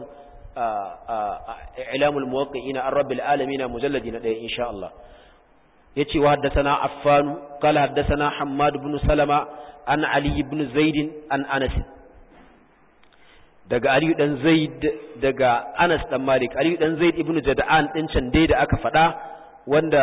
ilamul muwaqqi'ina ar-rabbil alamin mujalladi na 1 insha Allah yace wa haddathana affan qala haddathana hammad ibn salama an ali ibn zaid an anas daga ali dan zaid daga anas dan malik ali dan zaid ibn jada'an din can dai da aka faɗa wanda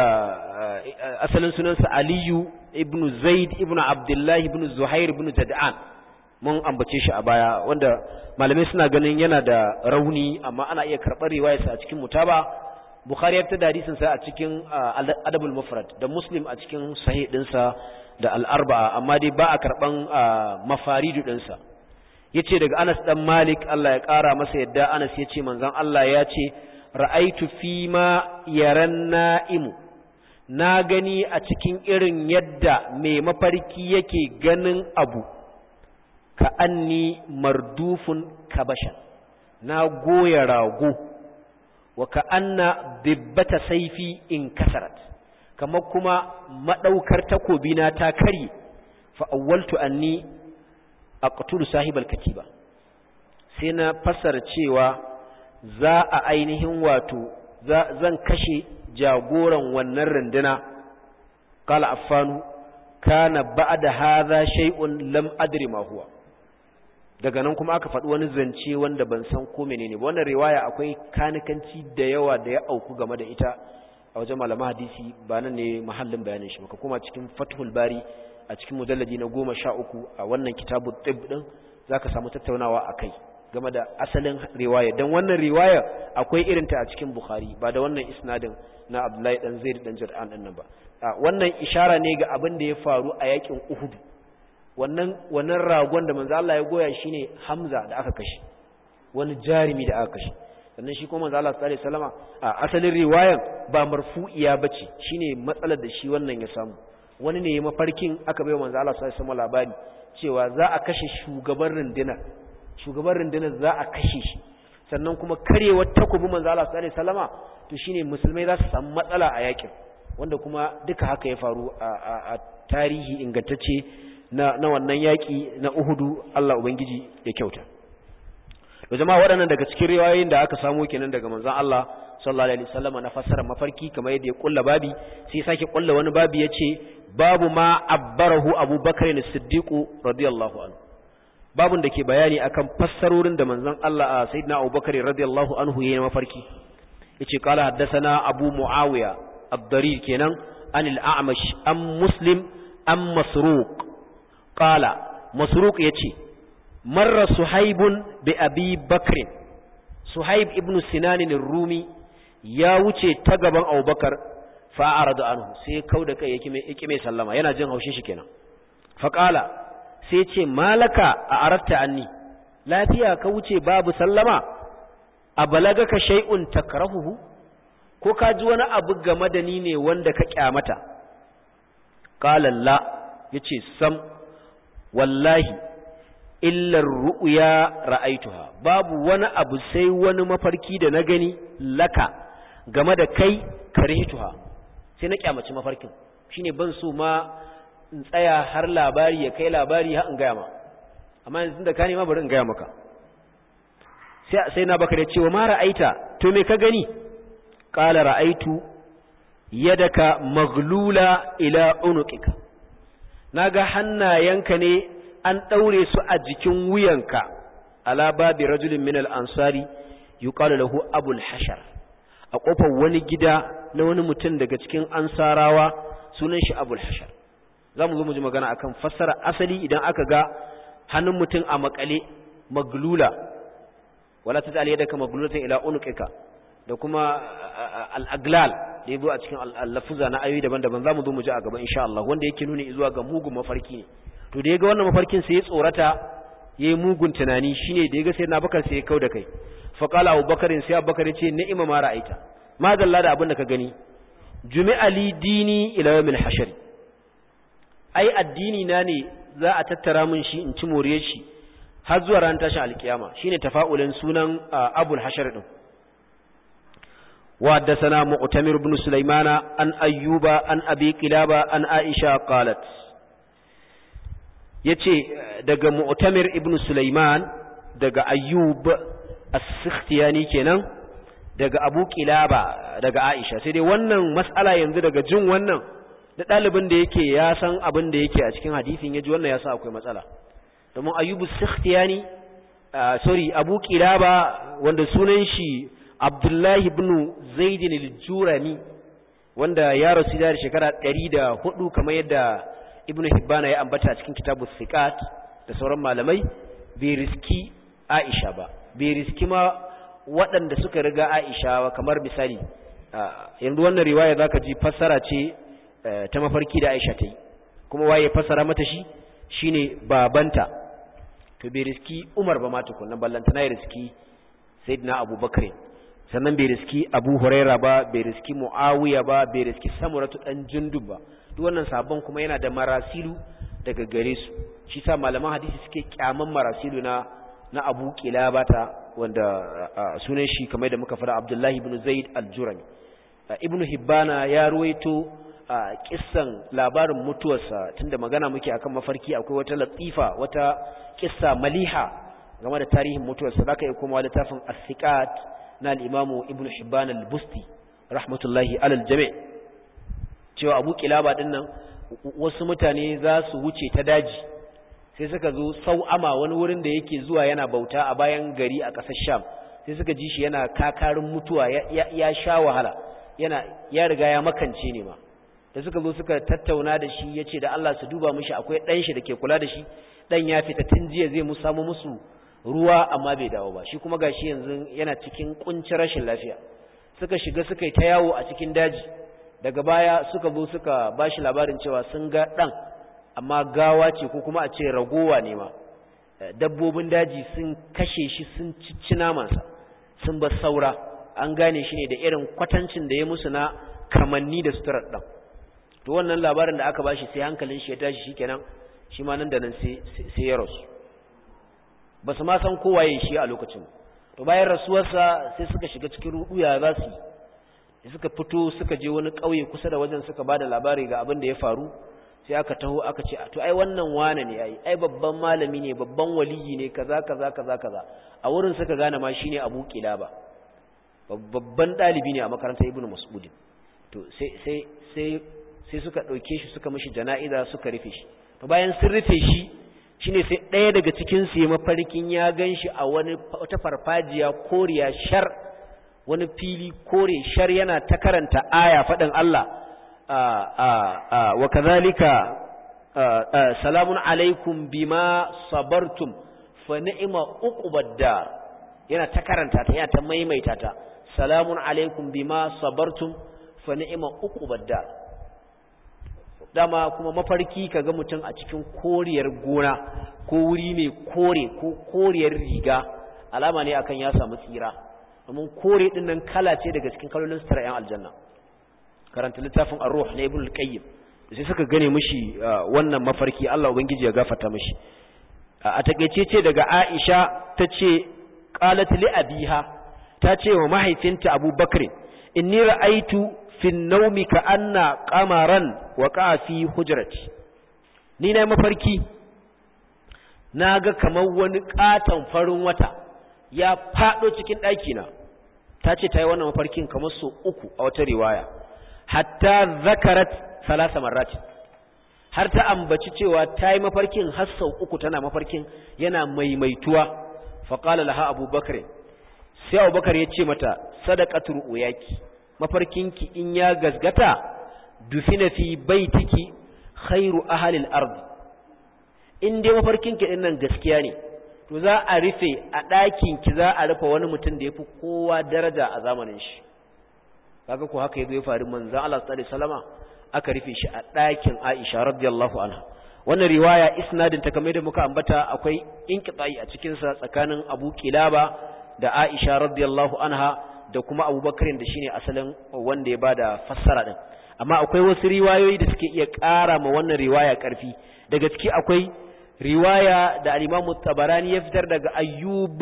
asalin sunansa aliyu ibn zaid ibn abdullahi ibn zuhair ibn jada'an mun ambace shi a baya wanda malamai suna ganin yana da rauni amma ana iya karɓar riwayarsa a cikin mutaba bukhari ya da hadisin sa a cikin adabul mufrad da muslim a cikin sahih dinsa da al-arba'a amma dai ba a karban mafaridu dinsa yace daga Anas dan Malik Allah ya kara masa yadda Anas yace manzon Allah ya ce ra'aitu fi ma yaran na'imu na gani a cikin irin yadda mai mafarki yake ganin abu ka anni mardufun kabashan na goya rago wa ka anna dibbata saifi in kasarat kamar kuma madaukar takobi na ta kare fa awwaltu anni aqtulu sahibal katiba sai na fassara cewa za a ainihin wato zan kashe jagoran wannan runduna qala affanu kana ba'da hadha shay'un lam adri ma huwa daga nan kuma aka faɗi wani zance wanda ban san ko menene ba wannan riwaya akwai kanikanci da yawa da ya auku game da ita a wajen malaman hadisi ba nan ne mahallin bayanin shi maka kuma cikin fathul bari a cikin mujalladi na goma sha uku a wannan kitabu tib din zaka samu tattaunawa a kai game da asalin riwaya dan wannan riwaya akwai irinta a cikin bukhari ba da wannan isnadin na abdullahi dan zaid dan jar'an din nan ba wannan ishara ne ga abin da ya faru a yakin uhud wannan wannan ragon da manzo Allah ya goya shine Hamza da aka kashe wani jarimi da aka kashe sannan shi kuma manzo Allah sallallahu alaihi wasallama a asalin riwayan ba marfu'iya bace shine matsalar da shi wannan ya samu wani ne mafarkin aka bai manzo Allah sallallahu alaihi wasallama labari cewa za a kashe shugaban rundunar shugaban rundunar za a kashe shi sannan kuma karewar takobi manzo Allah sallallahu alaihi wasallama to shine musulmai za su samu matsala a yakin wanda kuma duka haka ya faru a tarihi ingantacce na, na wannan yaƙi na Uhudu Allah Ubangiji ya kyauta. Da jama'a waɗannan daga cikin riwayoyin da aka samu kenan daga manzon Allah sallallahu alaihi wasallam na fassara mafarki kamar yadda ya kulla babi sai ya sake kulla wani babi yace babu ma abbarahu Abu Bakar as-Siddiq radiyallahu anhu. Babun da ke bayani akan fassarorin da manzon Allah Sayyidina Abu Bakar radiyallahu anhu yayin mafarki. Yace qala haddathana Abu Muawiya ad-Darir kenan anil A'mash am Muslim am Masruq qala masruq yace marra suhaibun bi abi bakr suhaib ibn sinan ar-rumi ya wuce ta gaban abubakar fa arada anhu sai kauda kai yake mai yake mai sallama yana jin haushin shi kenan fa qala sai ce malaka a aratta anni lafiya ka wuce babu sallama a balagaka shay'un takrahuhu ko ka ji wani abu game da ni ne wanda ka kyamata qala la yace sam wallahi illa ru'ya ra'aituha babu wani abu sai wani mafarki da na gani laka game da kai karihtuha sai na kyamaci mafarkin shine ban so ma in tsaya har labari ya kai labari har in gaya ma amma yanzu da ka nema bari in gaya maka sai sai na baka da cewa ma ra'aita to me ka gani qala ra'aitu yadaka maglula ila unuqika naga hannayenka ne an daure su a jikin wuyanka ala babi rajulin min al-ansari yuqalu lahu abul hashar a kofar wani gida na wani mutum daga cikin ansarawa sunan shi abul hashar za mu zo mu ji magana akan fassara asali idan aka ga hannun mutum a makale maglula wala ta tsali yadda ka maglulatan ila unuqika da kuma al-aglal da yabo a cikin al-lafuza na ayoyi daban-daban za mu zo mu ji a gaba insha Allah wanda yake nuni zuwa ga mugun mafarki ne to da yaga wannan mafarkin sai ya tsorata yayi mugun tunani shine da yaga sai na bakar sai ya kauda kai fa qala abubakar sai abubakar ya ce ni'ima ma ra'aita ma dalla da abin da ka gani jumi'a li dini ila yawmil hashr ai addini na ne za a tattara min shi in ci more shi har zuwa ran tashin alkiyama shine tafa'ulin sunan abul hashar din wa haddathana mu'tamir ibn sulaymana an ayyuba an abi qilaba an aisha qalat yace daga mu'tamir ibn sulayman daga ayyub as-sikhtiyani kenan daga abu qilaba daga aisha sai dai wannan mas'ala yanzu daga jin wannan da ɗalibin da yake ya san abin da yake a cikin hadisin ya ji wannan ya sa akwai matsala domin ayyubu sikhtiyani sorry abu kilaba wanda sunan shi abdullahi ibn zaidin al-jurani wanda ya rasu da shekara 104 kamar yadda ibn hibbana ya ambata a cikin kitabu thiqat da sauran malamai bai riski aisha ba bai riski ma waɗanda suka riga aisha kamar misali yanzu wannan riwaya zaka ji fassara ce ta mafarki da Aisha ta yi kuma waye fassara mata shi shine babanta to bai riski Umar ba ma tukunna ballanta na riski Sayyidina Abubakar sannan bai riski Abu Huraira ba bai riski Muawiya ba bai riski Samuratu dan Jundub ba duk wannan sabon kuma yana da marasilu daga gare su shi sa malaman hadisi suke kyaman marasilu na na Abu Qilabata wanda sunan shi kamar da muka fara Abdullahi ibn Zaid al-Jurami Ibn Hibbana ya ruwaito a kissan labarin mutuwarsa tunda magana muke akan mafarki akwai wata latifa wata kissa maliha game da tarihin mutuwarsa zaka yi kuma littafin as-siqat na al-imam ibn hibban al-busti rahmatullahi alal jami' cewa abu kilaba dinnan wasu mutane za su wuce ta daji sai suka zo sau'ama wani wurin da yake zuwa yana bauta a bayan gari a ƙasar sham sai suka ji shi yana kakarin mutuwa ya sha wahala yana ya riga ya makance ne ma da suka zo suka tattauna da shi ya ce da Allah su duba mishi akwai ɗan shi da ke kula da shi ɗan ya fita tun jiya zai mu samu musu ruwa amma bai dawo ba shi kuma gashi yanzu yana cikin kuncin rashin lafiya suka shiga suka yi ta yawo a cikin daji daga baya suka zo suka ba shi labarin cewa sun ga ɗan amma gawa ce ko kuma a ce ragowa ne ma dabbobin daji sun kashe shi sun cici namansa sun ba saura an gane shi ne da irin kwatancin da ya musu na kamanni da suturar ɗan to wannan labarin da aka bashi sai hankalin shi ya tashi shikenan shi ma nan da nan sai sai ya rasu ba su ma san kowaye shi a lokacin to bayan rasuwarsa sai suka shiga cikin ruɗuya za su yi suka fito suka je wani ƙauye kusa da wajen suka ba da labari ga abin da ya faru sai aka taho aka ce to ai wannan wane ne ai ai babban malami ne babban waliyi ne kaza kaza kaza kaza a wurin suka gane ma shine Abu Kilaba babban dalibi ne a makarantar Ibn Mas'ud to sai sai sai sai suka dauke shi suka mishi jana'iza suka rufe shi to bayan sun rufe shi shine sai ɗaya daga cikin su ya mafarkin ya ganshi a wani wata farfajiya koriya shar wani fili kore shar yana ta karanta aya faɗin Allah wa kazalika salamun alaikum bima sabartum fa ni'ma uqubad dar yana ta karanta ta yana ta maimaita ta salamun alaikum bima sabartum fa ni'ma uqubad dar dama kuma mafarki kaga mutum a cikin koriyar gona ko wuri mai kore ko koriyar riga alama ne akan ya samu tsira domin kore din nan kala ce daga cikin kalolin sutura yan aljanna karanta littafin ar-ruh na ibn al-qayyim sai suka gane mishi wannan mafarki Allah ubangiji ya gafarta mishi a takeice ce daga Aisha tace qalat li abiha tace wa mahaifinta Abu Bakr inni ra'aitu fi an-nawmi ka anna qamaran waqa fi hujrati ni na mafarki naga kamar wani katon farin wata ya fado cikin daki na tace tayi wannan mafarkin kamar so uku a wata riwaya hatta zakarat salasa marrati har ta ambaci cewa ta yi mafarkin har sau uku tana mafarkin yana maimaituwa faƙala laha abubakar sai abubakar ya ce mata sadaqatul uyaki mafarkinki in ya gazgata dufina fi baitiki khairu ahlil ardi in dai mafarkinki din nan gaskiya ne to za a rufe a ɗakinki za a rufe wani mutum da ya fi kowa daraja a zamanin shi kaga ko haka yazo ya faru manzon Allah sallallahu alaihi wasallama aka rufe shi a ɗakin Aisha radiyallahu anha wannan riwaya isnadin ta kamar da muka ambata akwai inqita'i a cikin sa tsakanin Abu Kilaba da Aisha radiyallahu anha da kuma Abu Bakar da shine asalin wanda ya bada fassara din amma akwai wasu riwayoyi da suke iya ƙara ma wannan riwaya ƙarfi daga ciki akwai riwaya da al-Imam Tabarani ya fitar daga Ayyub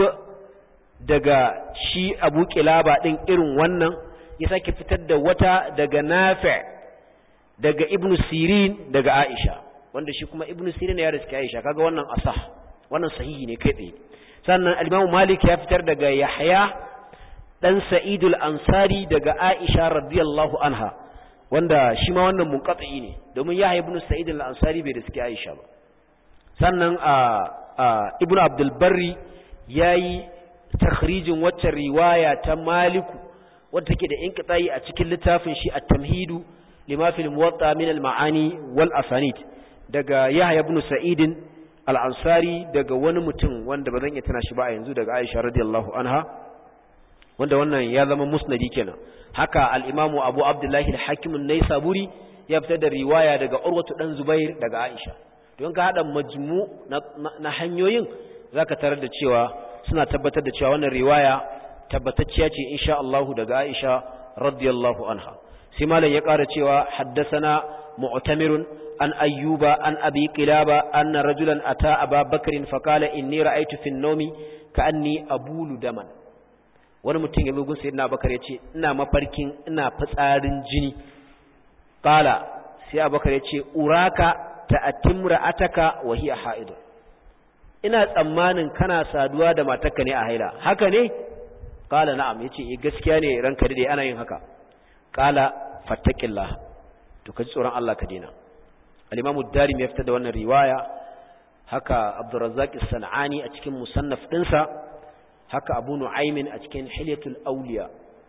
daga shi Abu Kilaba din irin wannan ya sake fitar da wata daga Nafi' daga Ibn Sirin daga Aisha wanda shi kuma Ibn Sirin ya riske Aisha kaga wannan asah wannan sahihi ne kai tsaye sannan al-Imam Malik ya fitar daga Yahya dan Sa'id al-Ansari daga Aisha radiyallahu anha wanda shi ma wannan munqati ne domin Yahya ibn Sa'id al-Ansari bai riske Aisha ba sannan a Ibn Abdul Barri yayi takhrijin wacce riwaya ta Maliku wadda take da inqita'i a cikin littafin shi at-tamhidu lima fil muwatta min al-ma'ani wal asanid daga Yahya ibn Sa'id al-Ansari daga wani mutum wanda bazan iya tana shi ba a yanzu daga Aisha radiyallahu anha wanda wannan ya zama musnadi kenan haka al-Imam Abu Abdullah al-Hakim an-Naisaburi ya fitar da riwaya daga Urwatu dan Zubair daga Aisha don ka hada majmu na hanyoyin zaka tarar da cewa suna tabbatar da cewa wannan riwaya tabbatacciya ce insha Allah daga Aisha radiyallahu anha sai malam ya ƙara cewa haddathana mu'tamirun an ayyuba an abi qilaba anna rajulan ata aba bakrin fa qala inni ra'aytu fi an-nawmi ka'anni abulu daman wani mutum ya bugun sayyidina bakar yace ina mafarkin ina fitsarin jini qala sai abakar yace uraka ta'atimra ataka wa hiya haidu ina tsammanin kana saduwa da matarka ne a haila haka ne qala na'am yace eh gaskiya ne ranka dai ana yin haka qala fattaqillah to kaji tsoron Allah ka dena al-imam ad-darimi ya fitar da wannan riwaya haka abdurrazzaq as-sanani a cikin musannaf dinsa haka abu nu'aymin a cikin hilyatul awliya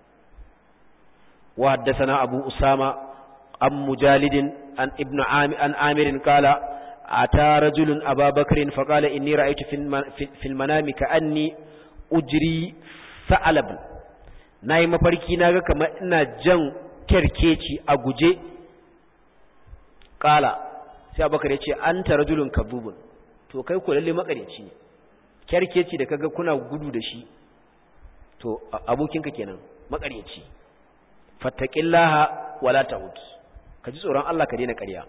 wa haddathana abu usama am mujalid an ibn amir an amir qala ata rajulun ababakrin faqala inni ra'aytu fil manami ka'anni ujri sa'alab nayi mafarki naga kamar ina jan kerkeci a guje qala sai abubakar yace anta rajulun kadhubun to kai ko lalle makareci ne kerkeci da kaga kuna gudu da shi to abokinka kenan makareci fattaqillaha wala ta'ud kaji tsoron Allah ka daina ƙarya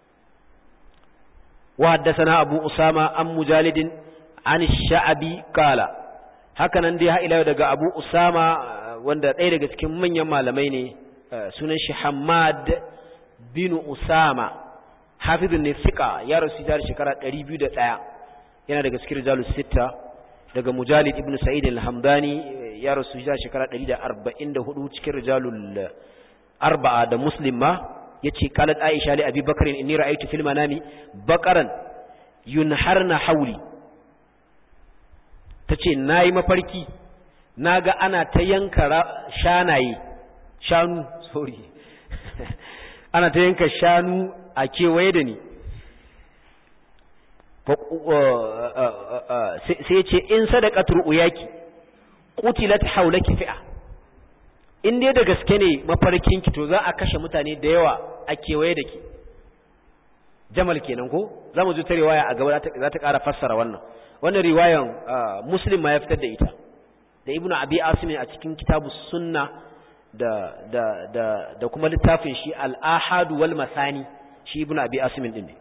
wa haddathana abu usama an mujalidin an sha'abi qala haka nan dai ha ila daga abu usama wanda ɗaya daga cikin manyan malamai ne sunan shi Hammad bin Usama hafizun ne fiqa ya rasu da shekara 201 yana daga cikin rijalus sitta daga Mujalid ibn Sa'id al-Hamdani ya rasu da shekara 144 cikin rijalul arba'a da Muslim ma yace qalat Aisha li Abi Bakr inni ra'aytu fil manami baqaran yunharna hawli tace nayi mafarki naga ana ta yanka shanaye shanu sorry ana ta yanka shanu a kewaye da ni sai ce in sadaqatul uyaki qutilat hawlaki fi'a in dai da gaske ne mafarkin ki to za a kashe mutane da yawa a kewaye da ki jamal kenan ko za mu ji ta riwaya a gaba za ta ƙara fassara wannan wannan riwayan muslim ma ya fitar da ita da ibnu abi asim a cikin kitabu sunna da da da da kuma littafin shi al-ahad wal masani shi ibnu abi asim din ne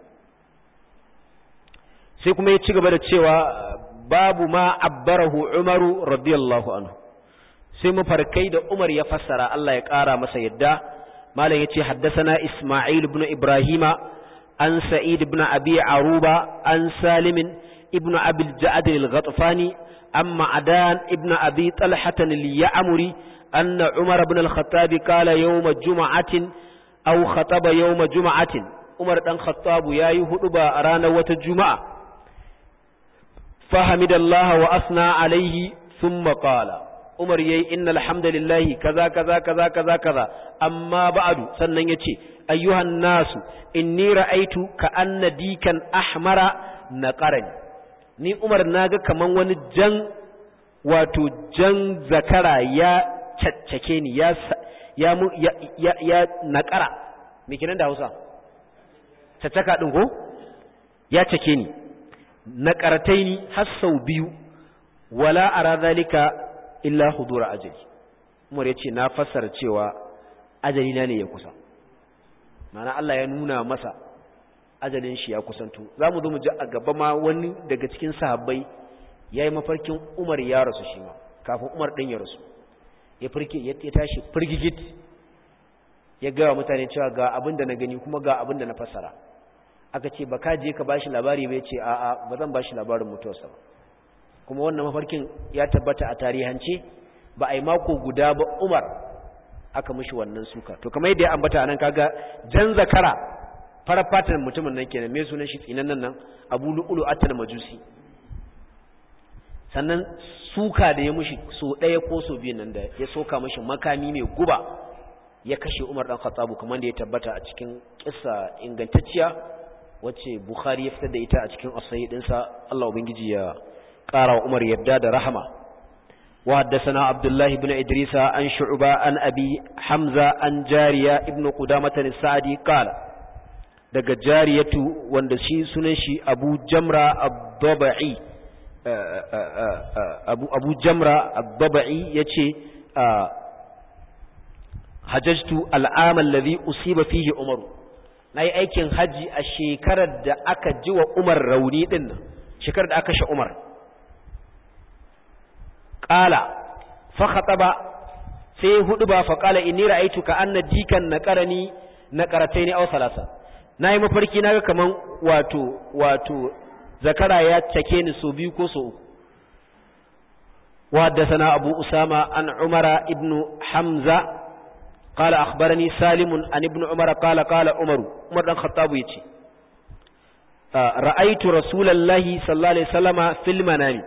sai kuma ya ci gaba da cewa babu ma abbarahu umaru radiyallahu anhu sai mafarkai da umar ya fassara Allah ya ƙara masa yadda malam yace haddathana isma'il ibn ibrahima an sa'id ibn abi aruba an salim ibn abi al-ja'd al-ghatfani amma adan ibn abi talhah al-ya'muri أن عمر بن الخطاب قال يوم جمعة أو خطب يوم جمعة عمر بن الخطاب يا يهدب أرانا وتجمعة فحمد الله وأثنى عليه ثم قال عمر يي إن الحمد لله كذا كذا كذا كذا كذا أما بعد سنن يتي أيها الناس إني رأيت كأن ديكا أحمر نقرني ni Umar naga kaman wani jan wato jan zakara ya caccake ni ya ya ya, ya nakara me kenan da Hausa caccaka din ko ya cake ni nakarataini har sau biyu wala ara zalika illa hudura ajali Umar yace na fassara cewa ajali na ne ya kusa mana Allah ya nuna masa ajalin shi ya kusanto zamu zo mu ji a gaba ma wani daga cikin sahabbai yayi mafarkin Umar ya rasu shi ma kafin Umar din ya rasu ya firke ya tashi firgigit ya ga mutane cewa ga abin da na gani kuma ga abin da na fassara aka ce ba ka je ka bashi labari bai ce a'a ba zan bashi labarin mutuwarsa ba kuma wannan mafarkin ya tabbata a tarihance ba a yi mako guda ba Umar aka mishi wannan suka to kamar yadda ya ambata anan kaga jan zakara farar fatan mutumin nan kenan me sunan shi tsinan nan Abu Lu'lu atal Majusi sannan suka da ya mishi so ɗaya ko so biyu nan da ya soka mishi makami mai guba ya kashe Umar dan Khattab kamar da ya tabbata a cikin kissa ingantacciya wacce Bukhari ya fitar da ita a cikin as-sahih dinsa Allah ubangiji ya ƙara wa Umar yadda da rahama wa haddathana Abdullah ibn Idris an Shu'ba an Abi Hamza an Jariya ibn Qudamah as-Sa'di qala daga Jariyatu wanda shi sunan shi Abu Jamra ad-Dabai Abu Abu Jamra ad-Dabai yace hajjtu al-aam alladhi usiba fihi Umar na yi aikin hajji a shekarar da aka ji wa Umar rauni ɗin nan shekarar da aka sha Umar ƙala fakata ba sai hudu ba faƙala inni ra'aitu ka anna dikan na ƙarani na ƙaratai ne au salasa na yi mafarki na ga kaman wato wato zakara ya cake ni so biyu ko so uku وحدثنا أبو أسامة عن عمر ابن حمزة قال أخبرني سالم عن ابن عمر قال قال عمر عمر بن الخطاب يتي رأيت رسول الله صلى الله عليه وسلم في المنام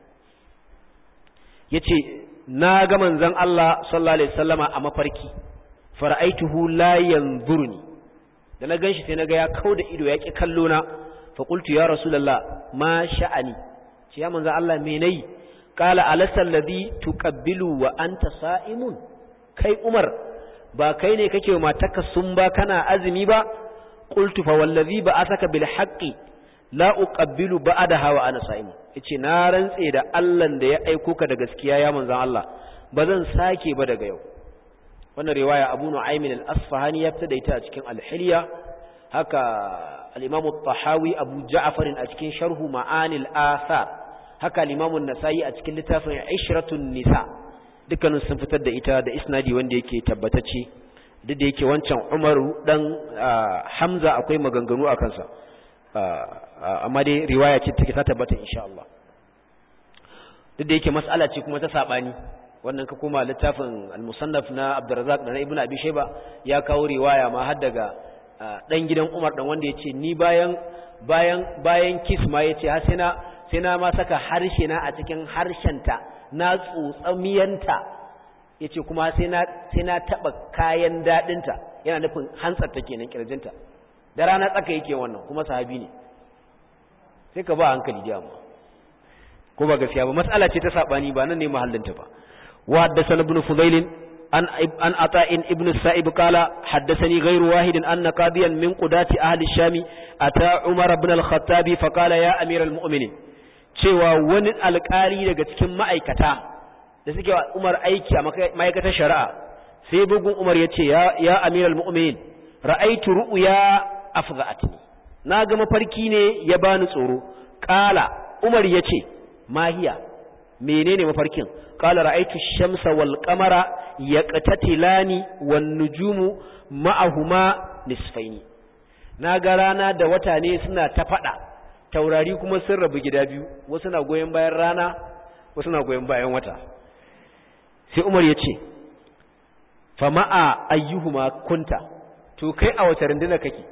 yace na ga manzon Allah sallallahu alaihi wasallama a mafarki fara'aituhu la yanzuruni da na ganshi sai naga ya kauda ido ya ki kallo na fa qultu ya rasulullah ma sha'ani ce ya manzon Allah me nayi qala alasal ladhi tuqabbilu wa anta sa'imun kai Umar ba kai ne kake matarka sun ba kana azumi ba qultu fa wallazi ba'athaka bil haqqi la uqabbilu ba'daha wa ana sa'im yace na rantse da Allah da ya aiko ka da gaskiya ya manzon Allah bazan sake ba daga yau wannan riwaya Abu Nu'aym al-Asfahani ya fita da ita a cikin al-Hilya haka al-Imam at-Tahawi Abu Ja'far a cikin sharhu Ma'ani al-Athar haka al-Imam an-Nasa'i a cikin littafin Ishratun Nisa' dukkanin sun fitar da ita da isnadi wanda yake tabbatacce duk da yake wancan umaru dan hamza akwai maganganu a kansa amma dai riwaya ce take ta tabbata insha Allah duk da yake mas'ala ce kuma ta sabani wannan ka koma littafin al-musannaf na Abdurrazzaq da na Ibn Abi Shayba ya kawo riwaya ma har daga dan gidan Umar dan wanda yace ni bayan bayan bayan kiss ma yace har sai na sai na ma saka harshe na a cikin harshenta na tsotsamiyanta ya ce kuma sai na taɓa kayan daɗinta yana nufin hantsarta kenan ƙirjinta da rana tsaka yake wannan kuma sahabi ne sai ka ba hankali da amma ko ba gaskiya ba mas'ala ce ta sabani ba nan ne mahallinta ba wa haddathana ibn fudail an an ata'in ibn sa'ib qala haddathani ghayru wahidin anna qadiyan min qudati ahli shami ata umar ibn al-khattab fa qala ya amir al-mu'minin cewa wani alƙali daga cikin ma'aikata da suke wa umar aiki a ma'aikatar shari'a sai bugun umar ya ce ya amir al-mu'minin ra'aitu ru'ya afza'atni na ga mafarki ne ya bani tsoro qala umar ya ce mahiya menene mafarkin qala ra'aytu shamsa wal qamara yaqtatilani wan nujumu ma'ahuma nisfaini naga rana da wata ne suna ta fada taurari kuma sun rabu gida biyu wasu na goyen bayan rana wasu na goyen bayan wata sai Umar ya ce fa ma'a ayyuhuma kunta to kai a wace runduna kake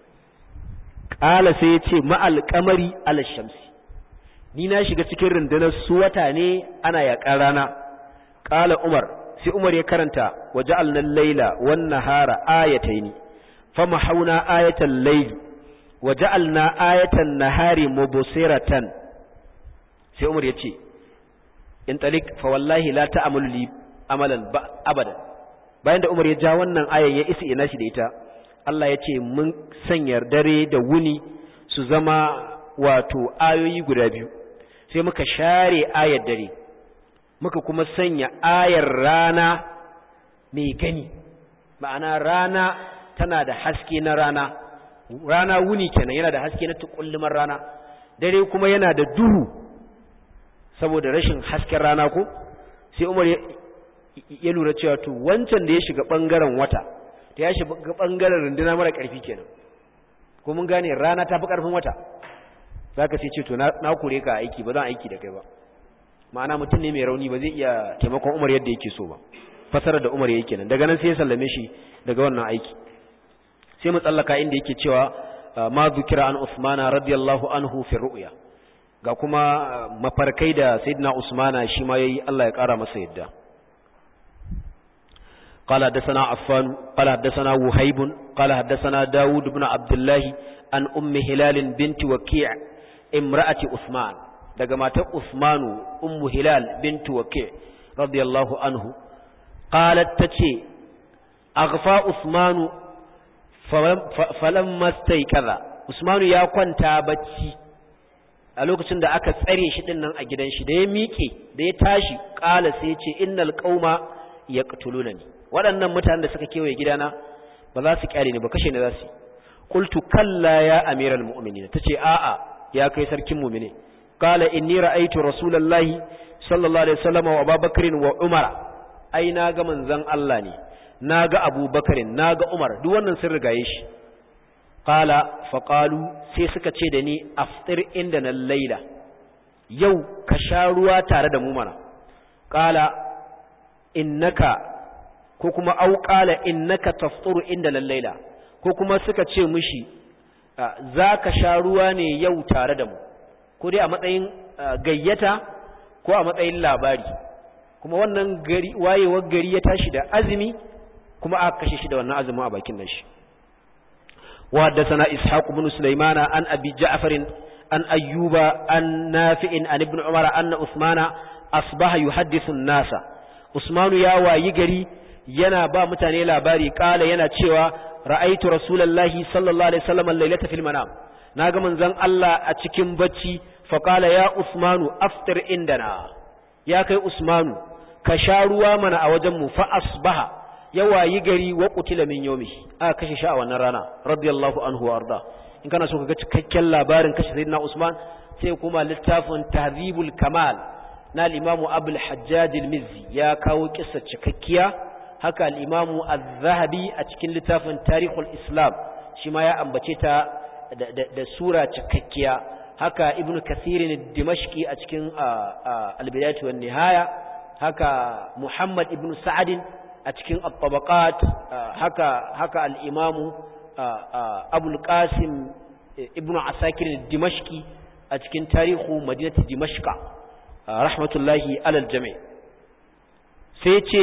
qala sai ya ce ma'al qamari ala shamsi ni na shiga cikin rundunar su wata ne ana yaƙar rana ƙala umar sai umar ya karanta wa ja'alna laila wan nahara ayatayn fama hauna ayatan layli wa ja'alna ayatan nahari mubsiratan sai umar ya ce in talik fa wallahi la ta'malu li amalan abadan bayan da umar ya ja wannan ayan ya isa ina shi da ita Allah ya ce mun sanya dare da wuni su zama wato ayoyi guda biyu sai muka share ayar dare muka kuma sanya ayar rana mai gani ma'ana rana tana da haske na rana rana wuni kenan yana da haske na tukulluman rana dare kuma yana da duhu saboda rashin hasken rana ko sai umar ya lura cewa to wancan da ya shiga bangaren wata ta ya shiga bangaren runduna mara karfi kenan ko mun gane rana ta fi karfin wata za ka sai ce to na kure ka aiki ba zan aiki da kai ba ma'ana mutum ne mai rauni ba zai iya taimakon umar yadda yake so ba fasarar da umar yake nan daga nan sai ya sallame shi daga wannan aiki sai mu tsallaka inda yake cewa ma zukira an usmana radiyallahu anhu fi ru'ya ga kuma mafarkai da sayyidina usmana shi ma yayi Allah ya kara masa yadda قال حدثنا عفان قال حدثنا وهيب قال حدثنا داود بن عبد الله عن أم هلال بنت وكيع امرأة عثمان daga matar Usmanu ummu Hilal bintu Waqi radiyallahu anhu qalat tace aghfa Usmanu falamma staykaza Usmanu ya kwanta bacci a lokacin da aka tsare shi din nan a gidan shi da ya miƙe da ya tashi qala sai ya ce innal qauma yaqtulunani waɗannan mutanen da suka kewaye gidana ba za su kyale ni ba kashe ni za su qultu kalla ya amiral mu'minin tace a'a ya kai sarkin mu'mini qala inni ra'aytu rasulullahi sallallahu alaihi wasallam wa abubakar wa umar ai na ga manzon Allah ne na ga abubakar na ga umar duk wannan sun rigaye shi qala fa qalu sai suka ce da ni aftir inda na laila yau ka sha ruwa tare da mu mana qala innaka ko kuma au qala innaka tafturu inda laila ko kuma suka ce mishi za ka sha ruwa ne yau tare da mu ko dai a matsayin gayyata ko a matsayin labari kuma wannan gari wayewar gari ya tashi da azumi kuma aka kashe shi da wannan azumin a bakin nan shi wa haddathana ishaq ibn sulaymana an abi ja'far an ayyuba an nafi'in an ibn umar anna usmana asbaha yuhaddithu an-nasa usmanu ya wayi gari yana ba mutane labari kala yana cewa ra'aitu rasulullahi sallallahu alaihi wasallam lailata fil manam naga manzon Allah a cikin bacci fa qala ya usmanu aftir indana ya kai usmanu ka sha ruwa mana a wajen mu fa asbaha ya wayi gari wa qutila min yawmi aka kashe shi a wannan rana radiyallahu anhu wa arda in kana so ka ga cikakken labarin kashe sayyidina usman sai kuma littafin tahzibul kamal na al-imamu abul hajjaj al-mizzi ya kawo kissa cikakkiya haka al-imamu az-zahabi a cikin littafin tarihul islam shi ma ya ambace ta da sura cikakkiya haka ibn kathirin dimashqi a cikin al-bidayatu wan nihaya haka muhammad ibn sa'ad a cikin at-tabaqat haka haka al-imamu abul qasim ibn asakir dimashqi a cikin tarihu madinati dimashqa rahmatullahi alal jami' sai ce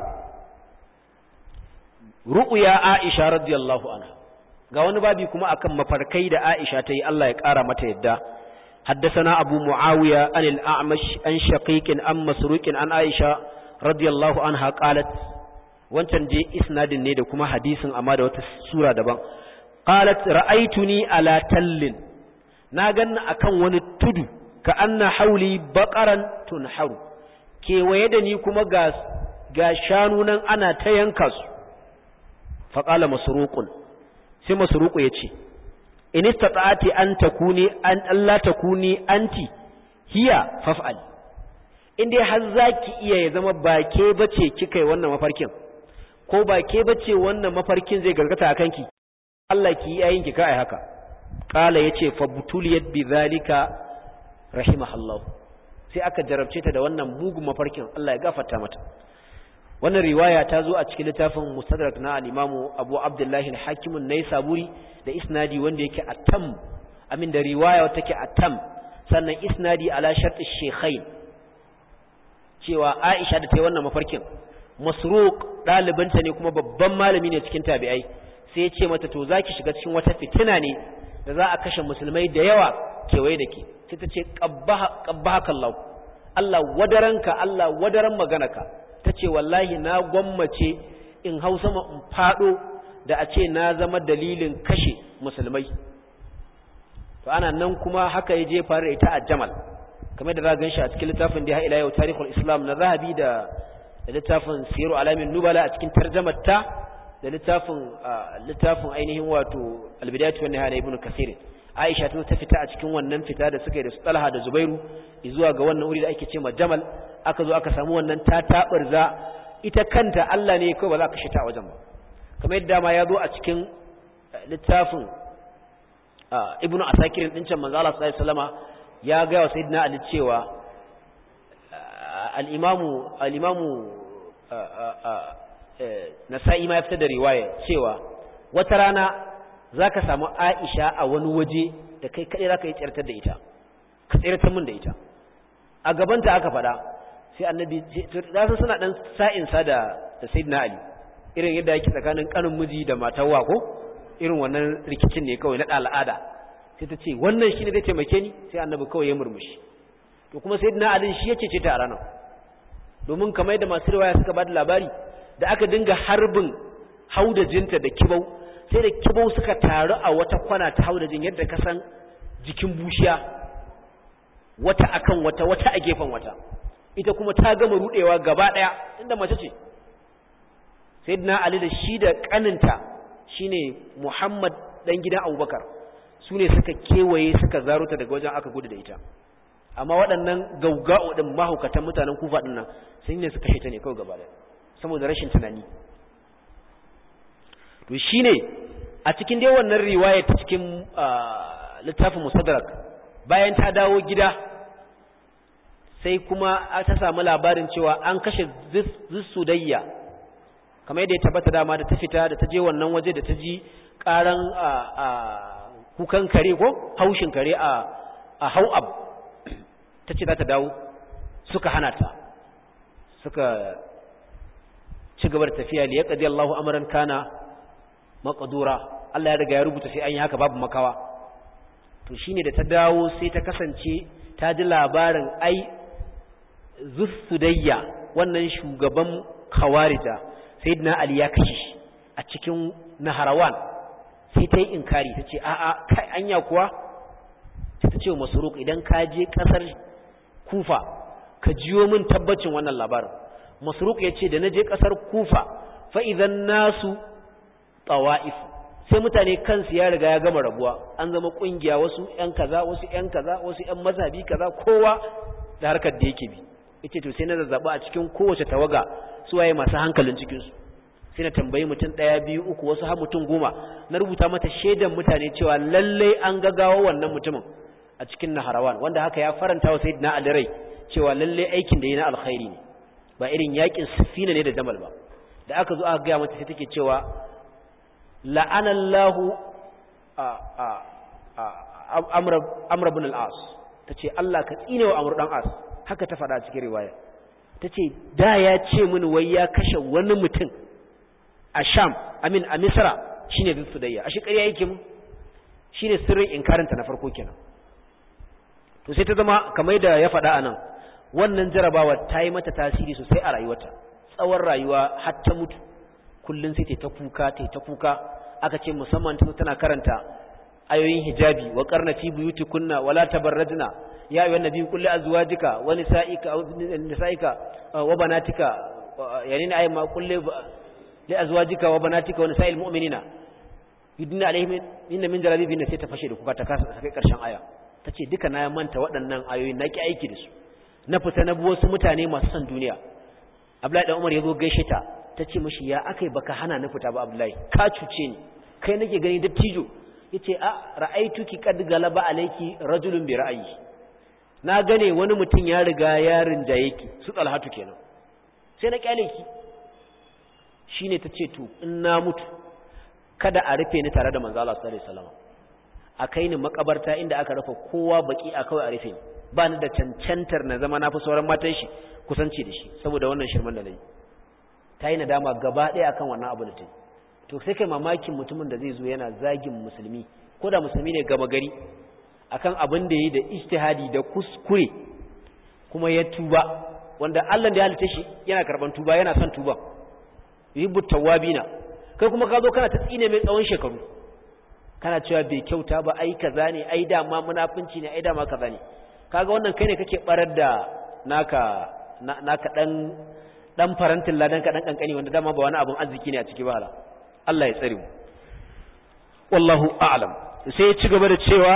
ru'ya Aisha radiyallahu anha ga wani babi kuma akan mafarkai da Aisha ta yi Allah ya ƙara mata yadda حدثنا أبو معاوية عن الأعمش عن شقيق عن مسروق عن عائشة رضي الله عنها قالت wancan je isnadin ne da kuma hadisin amma da wata sura daban qalat ra'aytuni ala tallin na ganna akan wani tudu ka anna hauli baqaran tunharu kewaye da ni kuma ga ga shanu nan ana ta yanka su fa qala masruqun sai masruqu yace in istata'ati an takuni an Allah takuni anti hiya faf'al in dai har zaki iya ya zama ba ke bace kika yi wannan mafarkin ko ba ke bace wannan mafarkin zai gargata a kanki Allah ki yi ayinki kai haka qala yace fa butuliyat bi zalika rahimahallahu sai aka jarabce ta da wannan mugun mafarkin Allah ya gafarta mata wannan riwaya ta zo a cikin littafin mustadrak na al-imamu Abu Abdullah al-Hakim an-Naisaburi da isnadi wanda yake atam amin da riwaya wata take atam sannan isnadi ala shart ash-shaykhain cewa Aisha da ta yi wannan mafarkin Masruq ɗalibinta ne kuma babban malami ne cikin tabi'ai sai ya ce mata to zaki shiga cikin wata fitina ne da za a kashe musulmai da yawa kewaye da ke sai ta ce qabbahaka Allah Allah wadaranka Allah wadaran maganaka ta ce wallahi na gwammace in hau sama in fado da a ce na zama dalilin kashe musulmai to ana nan kuma haka ya je fara ita a Jamal kamar da za gan shi a cikin littafin da ya ila yau tarihul Islam na Zahabi da da littafin siru alamin nubala a cikin tarjamarta da littafin littafin ainihin wato albidayatu wan nihaya ibn kasir aisha ta ta fita a cikin wannan fita da suka yi da su talha da zubairu zuwa ga wannan wuri da ake ce jamal aka zo aka samu wannan ta tabarza ita kanta Allah ne kawai ba za ka shi ta wajen ba kamar yadda ma ya zo a cikin littafin ibnu asakir din can manzo Allah sallallahu alaihi wasallama ya ga wa sayyidina ali cewa al-imamu al-imamu nasa'i ma ya fitar da riwaya cewa wata rana za ka samu aisha a wani waje da kai kaɗai za ka yi tsirtar da ita ka tsirtar min da ita a gabanta aka faɗa sai annabi za su suna ɗan sa'insa da da sayyidina ali irin yadda yake tsakanin ƙanin miji da matar ko irin wannan rikicin ne kawai na al'ada sai ta ce wannan shi ne zai taimake ni sai annabi kawai ya murmushi to kuma sayyidina ali shi ya cece ta a ranar domin kamar yadda masu riwaya suka ba da labari da aka dinga harbin haudajinta da kibau sai da kibau suka taru a wata kwana ta haudajin yadda ka san jikin bushiya wata akan wata wata a gefen wata ita kuma ta gama rudewa gaba daya inda mace ce sayyidina ali da shi da kaninta shine muhammad dan gidan abubakar su ne suka kewaye suka zaruta daga wajen aka gudu da ita amma waɗannan gauga'u ɗin mahaukatan mutanen kufa ɗin nan sun ne suka ta ne kawai gaba ɗaya saboda rashin tunani to shine a cikin dai wannan riwaya ta cikin littafin musaddarak bayan ta dawo gida sai kuma ta samu labarin cewa an kashe zissudayya kamar yadda ya tabbata dama da ta fita da ta je wannan waje da ta ji karan kukan kare ko haushin kare a hau'ab ta ce za ta dawo suka hana ta suka ci gaba da tafiya liya ƙadi Allahu amuran kana maƙadura Allah ya riga ya rubuta sai an yi haka babu makawa to shine da ta dawo sai ta kasance ta ji labarin ai zussudayya wannan shugaban khawarija sayyidina Ali ya kashe shi a cikin naharawan sai ta yi inkari ta ce a'a kai anya kuwa sai ta ce wa masuruk idan ka je kasar kufa ka jiyo min tabbacin wannan labarin masruq ya ce da na je ƙasar kufa fa'idan nasu tsawa'if sai mutane kansu ya riga ya gama rabuwa an zama ƙungiya wasu ‘yan kaza wasu ‘yan kaza wasu ‘yan mazhabi kaza kowa da harkar da yake bi ita to sai na zazzaɓa a cikin kowace tawaga su waye masu hankalin cikinsu sai na tambayi mutum ɗaya biyu uku wasu har mutum goma na rubuta mata shaidan mutane cewa lallai an gagawa wannan mutumin a cikin naharawan wanda haka ya faranta wa sayyidina ali rai cewa lallai aikin da yi na alkhairi ne ba irin yakin sifina ne da jamal ba da aka zo aka gaya mata sai take cewa la'anallahu amr ibn al-as tace Allah ka tsine wa amr dan as haka ta faɗa cikin riwaya tace da ya ce mini wai ya kashe wani mutum a sham amin a misra shine bin sudayya ashe ƙarya yake mu shine sirrin inkaranta na farko kenan to sai ta zama kamar da ya faɗa anan wannan jarabawa ta yi mata tasiri sosai a rayuwarta tsawon rayuwa har ta mutu kullun sai ta kuka ta ta kuka aka ce musamman tana karanta ayoyin hijabi wa qarna fi buyutikunna wala tabarrajna ya ayyuhan nabiy qul li azwajika wa nisa'ika nisa'ika wa banatika yani ne ayyama qul li azwajika wa banatika wa nisa'il mu'minina yudina alaihim inna min jalabibina sai ta fashe da kuka ta kasa kai karshen aya tace duka na manta waɗannan ayoyi na ki aiki da su na fita na wasu mutane masu son duniya Abdullahi dan Umar yazo gaishe ta tace mishi ya akai baka hana ni fita ba Abdullahi ka cuce ni kai nake gani dattijo yace a ra'aituki qad galaba alayki rajulun bi ra'ayi na gane wani mutum ya riga ya rinjaye ki su talhatu kenan sai na kyale ki shine tace to in na mutu kada a rufe ni tare da manzo Allah sallallahu alaihi wasallam a kai ni makabarta inda aka rufe kowa baki a kawai a rufe ni ba ni da cancantar na zama na fi sauran matan shi kusanci da shi saboda wannan shirman da nayi ta yi nadama gaba ɗaya akan wannan abu da ta yi to sai kai mamakin mutumin da zai zo yana zagin musulmi ko da musulmi ne gaba gari akan abin da yi da ijtihadi da kuskure kuma ya tuba wanda Allah da ya halitta shi yana karban tuba yana son tuba yuhibbu tawabina kai kuma ka zo kana ta tsine mai tsawon shekaru kana cewa bai kyauta ba ai kaza ne ai dama munafunci ne ai dama kaza ne kaga wannan kai ne kake barar da naka naka dan dan farantin ladan ka dan kankani wanda dama ba wani abun arziki ne a ciki ba hala Allah ya tsare mu wallahu a'lam sai ya ci gaba da cewa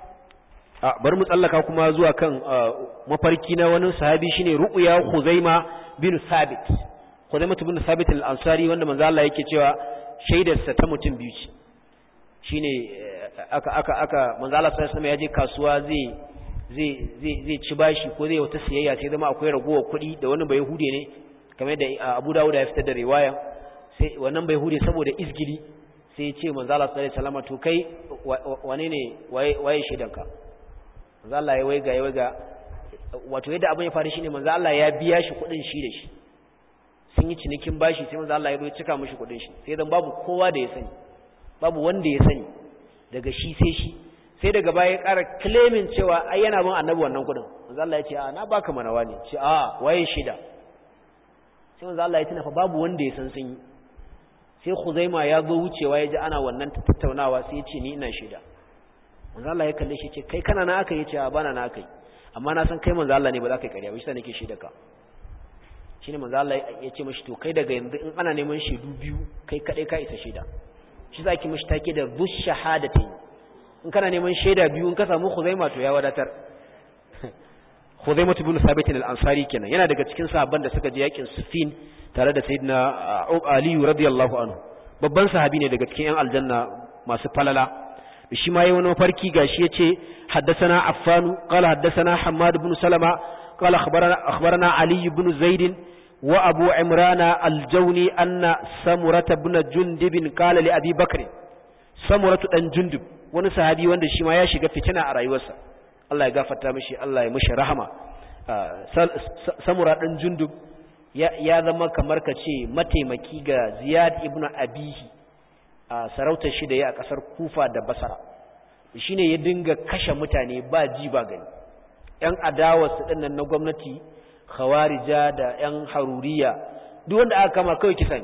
a bari mu tsallaka kuma zuwa kan mafarki na wani sahabi shine ru'ya Khuzaima bin Thabit Khuzaima bin Thabit al-Ansari wanda manzo Allah yake cewa shaidarsa ta mutum biyu ce shine aka aka aka manzo Allah sallallahu alaihi wasallam ya je kasuwa zai zai zai zai ci bashi ko zai wata siyayya sai zama akwai ragowar kuɗi da wani bai hude ne kamar da Abu Dawud ya fitar da riwaya sai wannan bai hude saboda izgili sai ya ce manzo Allah sallallahu alaihi wasallam to kai wane ne waye waye shaidanka manzo Allah ya waiga ya waiga wato yadda abin ya faru shine manzo Allah ya biya shi kuɗin shi da shi sun yi cinikin bashi sai manzo Allah ya zo cika mishi kuɗin shi sai dan babu kowa da ya sani babu wanda ya sani daga shi sai shi sai daga baya ya ƙara claiming cewa ai yana bin annabi wannan kuɗin manzo Allah ya ce a na baka manawa ne ce a waye shida sai manzo Allah ya tuna fa babu wanda ya san sun yi sai Khuzaima ya zo wucewa ya ji ana wannan tattaunawa sai ya ce ni ina shida manzo Allah ya kalle shi ce kai kana na aka yi ce a bana na aka yi amma na san kai manzo Allah ne ba za ka yi ƙarya ba shi nake shaida ka shine manzo Allah ya ce mishi to kai daga yanzu in ana neman shaidu biyu kai kadai ka isa shaida shi zaki mishi take da bush shahadatain in kana neman shaida biyu in ka samu Khuzaima to ya wadatar Khuzaima ibn Thabit al-Ansari kenan yana daga cikin sahabban da suka je yakin Siffin tare da Sayyidina Ali radiyallahu anhu babban sahabi ne daga cikin yan aljanna masu falala shi ma yayi wani farki gashi yace haddathana Affan qala haddathana Hammad ibn Salama qala akhbarana akhbarana Ali ibn Zaid wa Abu Imran al-Jawni anna Samurah ibn Jundub qala li Abi Bakr Samurah dan Jundub wani sahabi wanda shi ma ya shiga fitina a rayuwarsa Allah ya gafarta mishi Allah ya mishi rahama Samurah dan Jundub ya zama kamar ka ce mataimaki ga Ziyad ibn Abihi a sarautar shi da ya a ƙasar kufa da basara shi ne ya dinga kashe mutane ba ji ba gani ‘yan adawarsu ɗinnan na gwamnati khawarija da ‘yan haruriya duk wanda aka kama kawai kisa ne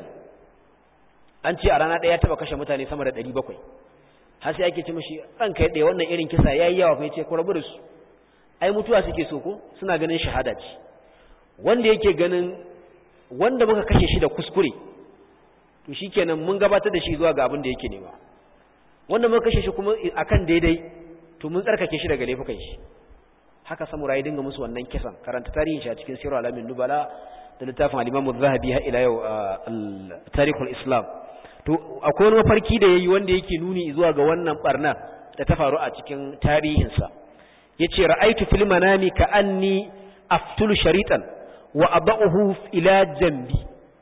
an ce a rana ɗaya taɓa kashe mutane sama da ɗari bakwai har sai ake ce mashi ɗan kai ɗaya wannan irin kisa ya yi yawa fa ce ku rabu da su ai mutuwa suke so ko suna ganin shahada ce wanda yake ganin wanda muka kashe shi da kuskure to shikenan mun gabatar da shi zuwa ga abin da yake nema wanda muka kashe shi kuma akan daidai to mun tsarkake shi daga laifukan shi haka samurai dinga musu wannan kisan karanta tarihin shi a cikin sirru alamin nubala da littafin al-imam az-zahabi har ila yau al islam to akwai wani mafarki da yayi wanda yake nuni zuwa ga wannan barna da ta faru a cikin tarihin sa yace ra'aytu fil manami ka anni aftulu sharitan wa adahu ila jambi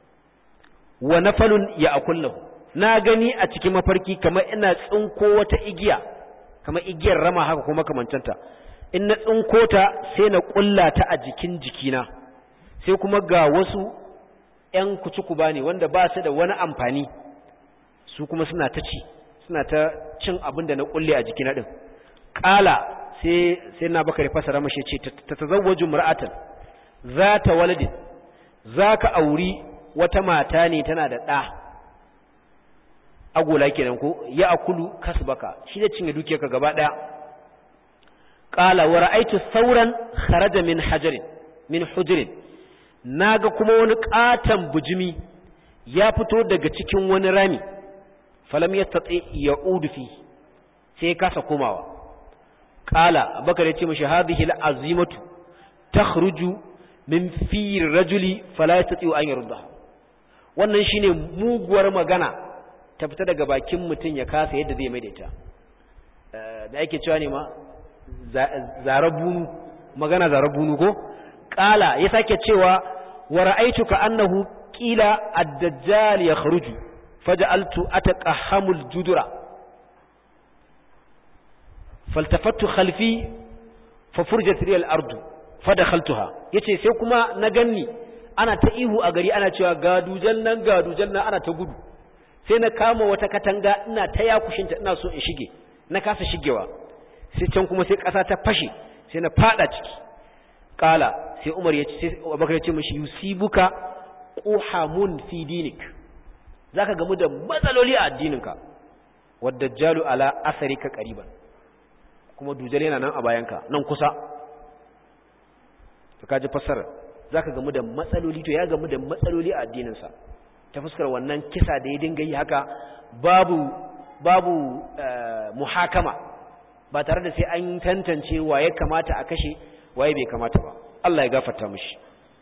wa nafalun ya akullahu na gani a cikin mafarki kamar ina tsinko wata igiya kamar igiyar rama haka kuma kamantanta in na tsinko ta sai na kulla ta a jikin jikina sai kuma ga wasu ƴan kucuku bane wanda ba su da wani amfani su kuma suna ta ci suna ta cin abin da na kulle a jikina din qala sai sai na bakari fasara mashi ce ta tazawwaju mar'atan zata waladin zaka auri wata mata ne tana da ɗa agola kenan ko ya akulu kasbaka shi da cinye dukiyarka gaba ɗaya qala wa ra'aytu sauran kharaja min hajarin min hujrin naga kuma wani katan bujimi ya fito daga cikin wani rami falam yastati ya'udu fi sai ya kasa komawa qala abakar ya ce mishi hadhihi al'azimatu takhruju min fi rajuli fala yastati an yardaha wannan shine muguwar magana ta fita daga bakin mutum ya kasa yadda zai maidaita da ake cewa ne ma zarabunu magana zarabunu ko qala ya sake cewa wa ra'aytuka annahu qila ad-dajjal yakhruju faj'altu ataqahamul judura faltafattu khalfi fa furjat riyal ardu fadakhaltuha yace sai kuma na ganni ana ta ihu a gari ana cewa ga dujan nan ga dujan nan ana ta gudu sai na kama wata katanga ina ta yakushinta ina so in shige na kasa shigewa sai can kuma sai ƙasa ta fashe sai na fada ciki kala sai umar ya ce sai abubakar ya ce mashi yusibuka quhamun fi dinik zaka gamu da matsaloli a addininka wadda jalu ala asarika qariban kuma dujal yana nan a bayanka nan kusa to kaji fassara zaka gamu da matsaloli to ya gamu da matsaloli a addininsa ta fuskar wannan kisa da ya dinga yi haka babu babu muhakama ba tare da sai an tantance waye kamata a kashe waye bai kamata ba Allah ya gafarta mishi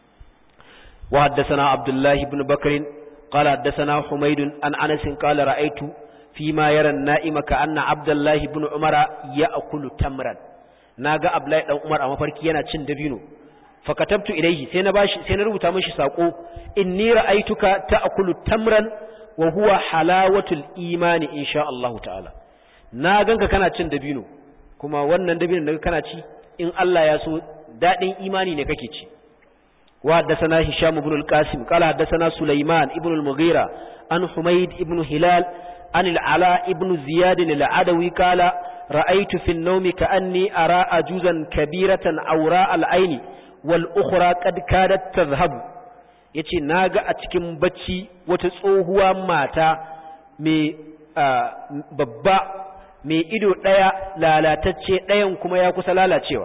wa haddathana Abdullah ibn Bakr qala haddathana Humayd an Anas qala ra'aytu fi ma yara an-na'ima ka anna Abdullah ibn Umar ya'kulu tamran naga Abdullah dan Umar a mafarki yana cin dabino fakatabtu ilayhi sai na bashi sai na rubuta mishi sako inni ra'aytuka ta'kulu tamran wa huwa halawatul imani insha Allah ta'ala na ganka kana cin dabino kuma wannan dabinon da kana ci in Allah ya so dadin imani ne kake ci wa haddathana hisham ibn al-qasim qala haddathana sulaiman ibn al-mughira an humayd ibn hilal an al-ala ibn ziyad al-adawi qala ra'aytu fi an-nawmi ka'anni ara ajuzan kabiratan awra al-aini wal ukhra qad kadat tadhhabu yace naga a cikin bacci wata tsohuwa mata mai babba mai ido ɗaya lalatacce ɗayan kuma ya kusa lalacewa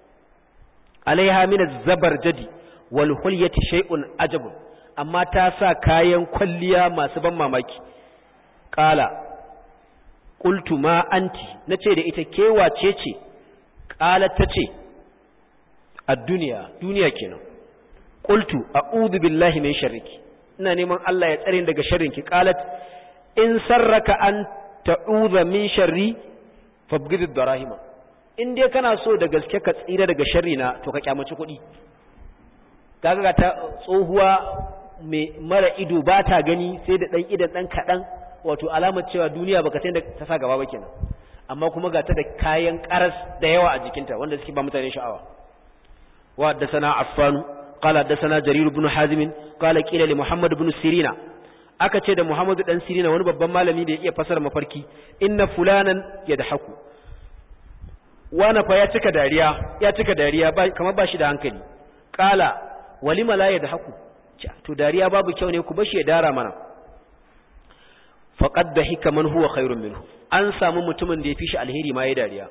alaiha min zabar jadi wal hulyati shay'un ajabun amma ta sa kayan kwalliya masu ban mamaki qala qultu ma anti nace da ita ke wace ce qala tace ad-dunya duniya kenan qultu a'udhu billahi min sharriki ina neman Allah ya tsare daga sharrinki qalat in sarraka an ta'udha min sharri fabgid ad-darahima in dai kana so da gaske ka tsira daga sharri na to ka kyamaci kuɗi kaga ta tsohuwa mai mara ido ba ta gani sai da dan idan dan kadan wato alamar cewa duniya baka san da ta sa gaba ba kenan amma kuma ga ta da kayan karas da yawa a jikinta wanda suke ba mutane sha'awa wa haddathana affan qala haddathana jarir ibn hazim qala qila li muhammad ibn sirina aka ce da Muhammadu dan Sirina wani babban malami da ya iya fasara mafarki inna fulanan yadhaku wana fa ya cika dariya ya cika dariya kamar ba shi da hankali qala walima la yadhaku to dariya babu kyau ne ku bashi ya dara mana faqad dahika man huwa khairun minhu an samu mutumin da ya fi shi alheri ma ya dariya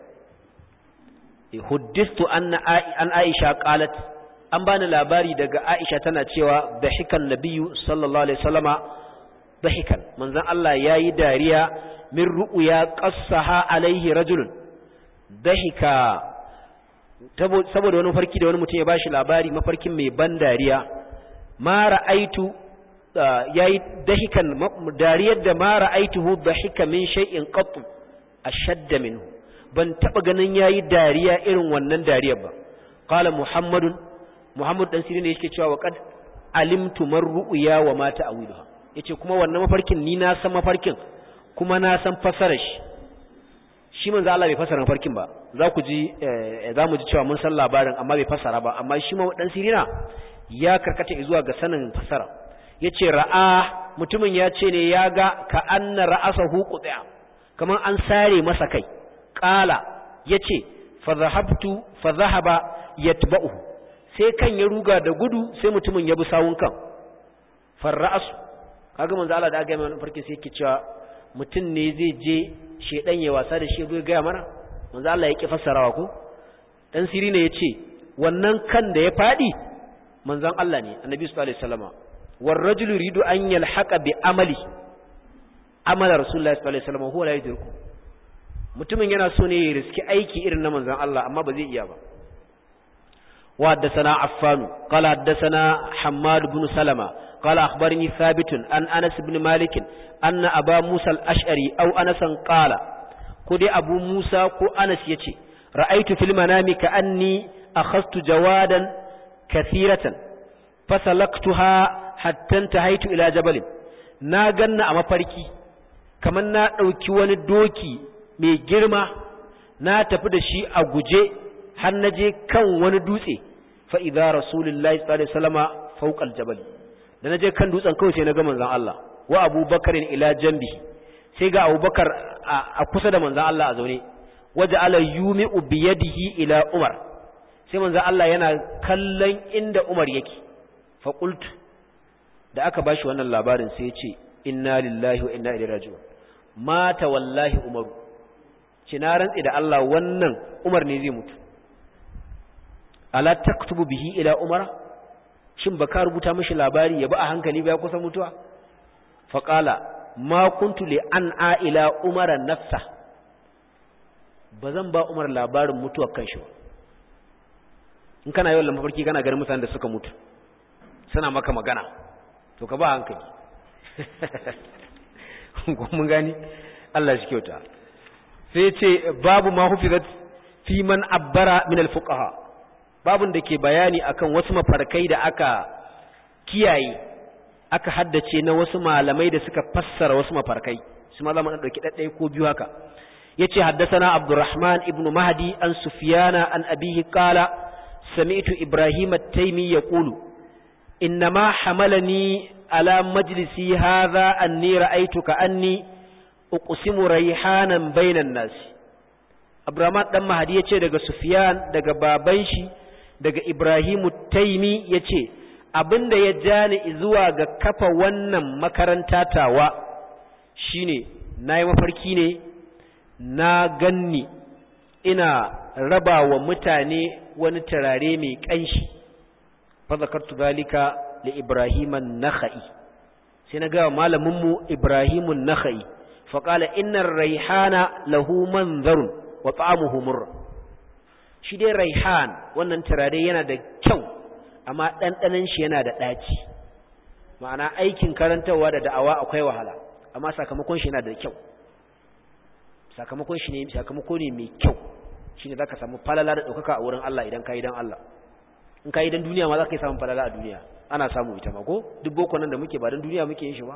huddistu anna an aisha qalat an bani labari daga aisha tana cewa dahikan nabiyyu sallallahu alaihi wasallama dahikan manzon Allah yayi dariya min ru'ya qassaha alaihi rajulun dahika saboda wani farki da wani mutum ya bashi labari mafarkin mai ban dariya ma ra'aitu yayi dahikan dariyar da ma ra'aituhu dahika min shay'in qat ashadda minhu ban taba ganin yayi dariya irin wannan dariyar ba qala muhammadun muhammad dan sirin yake cewa wa qad alimtu man ru'ya wa ma ta'wiluha yace kuma wannan mafarkin ni na san mafarkin kuma na san fasarar shi shi manzo Allah bai fasara mafarkin ba za ku ji za mu ji cewa mun san labarin amma bai fasara ba amma shi ma dan sirina ya karkata zuwa ga sanin fasara yace ra'a mutumin ya ce ne ya ga ka anna ra'asahu qut'a kaman an sare masa kai qala yace fa zahabtu fa zahaba yatba'uhu sai kan ya ruga da gudu sai mutumin ya bi sawun kan farra'asu kaga manzo Allah da aka yi mana farkin sai yake cewa mutum ne zai je shedan ya wasa da shi zai ga mana manzo Allah ya ki fassarawa ko dan siri ne yace wannan kan da ya fadi manzon Allah ne annabi sallallahu alaihi wasallama war rajulu yuridu an yalhaqa bi amali amala rasulullahi sallallahu alaihi wasallama huwa la yudriku mutumin yana so ne ya riski aiki irin na manzon Allah amma ba zai iya ba وحدثنا عفان قال حدثنا حماد بن سلمة قال أخبرني ثابت أن أنس بن مالك أن أبا موسى الأشعري أو أنسا قال قد أبو موسى كو أنس يتي رأيت في المنام كأني أخذت جوادا كثيرة فسلقتها حتى انتهيت إلى جبل ناغن أما فريكي كمان نا ɗauki wani doki mai girma na tafi da shi a guje har na je kan wani dutse fa idza rasulullahi sallallahu alaihi wasallama fawqa aljabal da na je kan dutsen kawai sai na ga manzon Allah wa abubakarin ila jambi sai ga abubakar a kusa da manzon Allah a zaune waje ala yumi'u bi yadihi ila umar sai manzon Allah yana kallon inda umar yake fa qultu da aka bashi wannan labarin sai ya ce inna lillahi wa inna ilaihi raji'un mata wallahi umaru ci na rantsi da Allah wannan umar ne zai mutu ala taktubu bihi ila umara shin baka rubuta mishi labari ya ba a hankali ba ya kusa mutuwa faqala ma kuntu li an a ila umara nafsa bazan ba umar labarin mutuwar kanshi ba in kana yawan mafarki kana ganin mutanen da suka mutu suna maka magana to ka ba hankali mun gani Allah shi kyauta sai ce babu ma hufizat fi man abbara min al-fuqaha babun da ke bayani akan wasu mafarkai da aka kiyaye aka haddace na wasu malamai da suka fassara wasu mafarkai su ma zama dauki daddai ko biyu haka yace haddathana abdurrahman ibn mahdi an sufyana an abihi qala sami'tu ibrahim at-taymi yaqulu innama hamalani ala majlisi hadha anni ra'aytu ka anni uqsimu rayhanan bainan nasi Abdurrahman dan Mahdi yace daga Sufyan daga baban shi daga Ibrahimu Taimi yace abinda ya jani zuwa ga kafa wannan makaranta tawa shine nayi mafarki ne na ganni ina raba wa mutane wani turare mai kanshi fa zakartu zalika li Ibrahim an-Nakhai sai na ga malamin mu Ibrahim an-Nakhai fa qala inna ar-rayhana lahu manzarun wa ta'amuhu murra shi dai raihan wannan turare yana da kyau amma ɗanɗanon shi yana da ɗaci ma'ana aikin karantarwa da da'awa akwai wahala amma sakamakon shi yana da kyau sakamakon shi ne sakamako ne mai kyau shine zaka samu falala da ɗaukaka a wurin Allah idan ka yi dan Allah in ka yi dan duniya ma za ka yi samun falala a duniya ana samu ita ma ko duk boko nan da muke ba dan duniya muke yin shi ba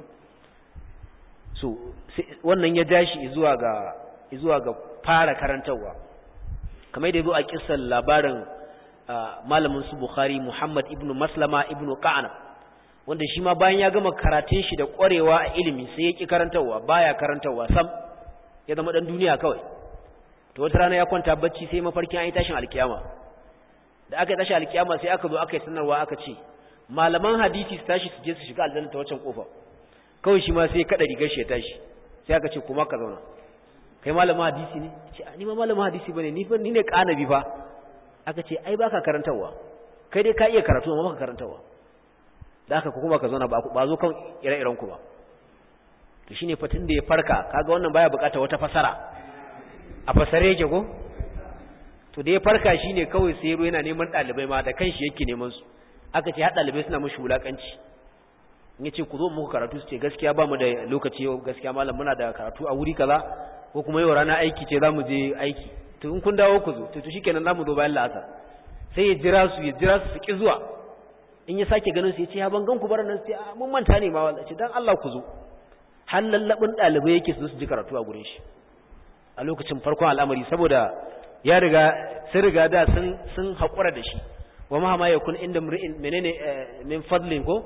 so wannan ya dashi zuwa ga zuwa ga fara karantarwa kamar da yazo a kissan labarin malamin su Bukhari Muhammad ibn Maslama ibn Qa'ana wanda shi ma bayan ya gama karatun shi da ƙwarewa a ilimi sai ya ki karantarwa baya karantarwa sam ya zama dan duniya kawai to wata rana ya kwanta bacci sai mafarkin an yi tashin alkiyama da aka yi tashin alkiyama sai aka zo aka yi sanarwa aka ce malaman hadisi su tashi su je su shiga aljanna ta wancan kofa kawai shi ma sai ya kada rigar shi ya tashi sai aka ce kuma ka zauna kai malamin hadisi ne ce ni ma malamin hadisi bane ni fa ni ne kanabi fa aka ce ai baka karantawa kai dai ka iya karatu amma baka karantawa da haka kuma ka zauna ba zo kan ire-iren ku ba to shine fatin da ya farka kaga wannan baya bukata wata fasara a fasare yake ko to da ya farka shine kawai sai yana neman dalibai ma da kanshi yake neman su aka ce har dalibai suna mushi wulakanci in yace ku zo muku karatu su ce gaskiya ba mu da lokaci yau gaskiya malam muna da karatu a wuri kaza ko kuma yau rana aiki ce zamu je aiki to in kun dawo ku zo to to shikenan zamu zo bayan la'asar sai ya jira su ya jira su su ki zuwa in ya sake ganin su ya ce ya ban gan ku bar nan sai mun manta ne ma wallahi ce dan Allah ku zo har lallabin dalibai yake su su ji karatu a gurin shi a lokacin farkon al'amari saboda ya riga sun riga da sun sun haƙura da shi wa ma ma yakun inda mri'in menene min fadlin ko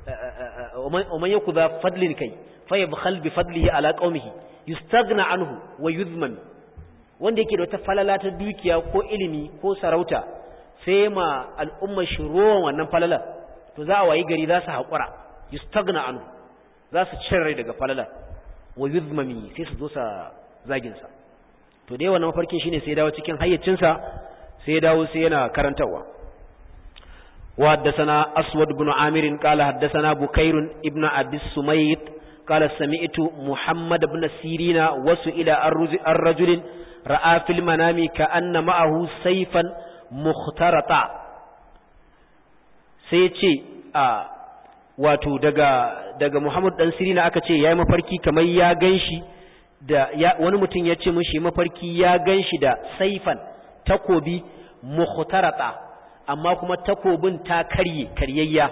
wa man yakudha fadlin kai fa yabkhal bi fadlihi ala qaumihi yustaghna anhu wa yuzman wanda yake da wata falala ta dukiya ko ilimi ko sarauta sai ma al'umma shi rowan wannan falalar to za a wayi gari za su haƙura yustagna anhu za su cin rai daga falalar wa yuzmami sai su zo sa zagin sa to dai wannan mafarkin shine sai dawo cikin hayyacinsa sai ya dawo sai yana karantawa wa haddathana aswad ibn amir qala haddathana bukair ibn abi sumayt qala sami'tu muhammad ibn sirina wasu ila ar-rajul ra'a fil manami ka anna ma'ahu sayfan mukhtarata sai ce a wato daga daga muhammad dan sirina aka ce yayi mafarki kamar ya ganshi da wani mutum ya ce mishi mafarki ya ganshi da saifan takobi mukhtarata amma kuma takobin ta karye karyayya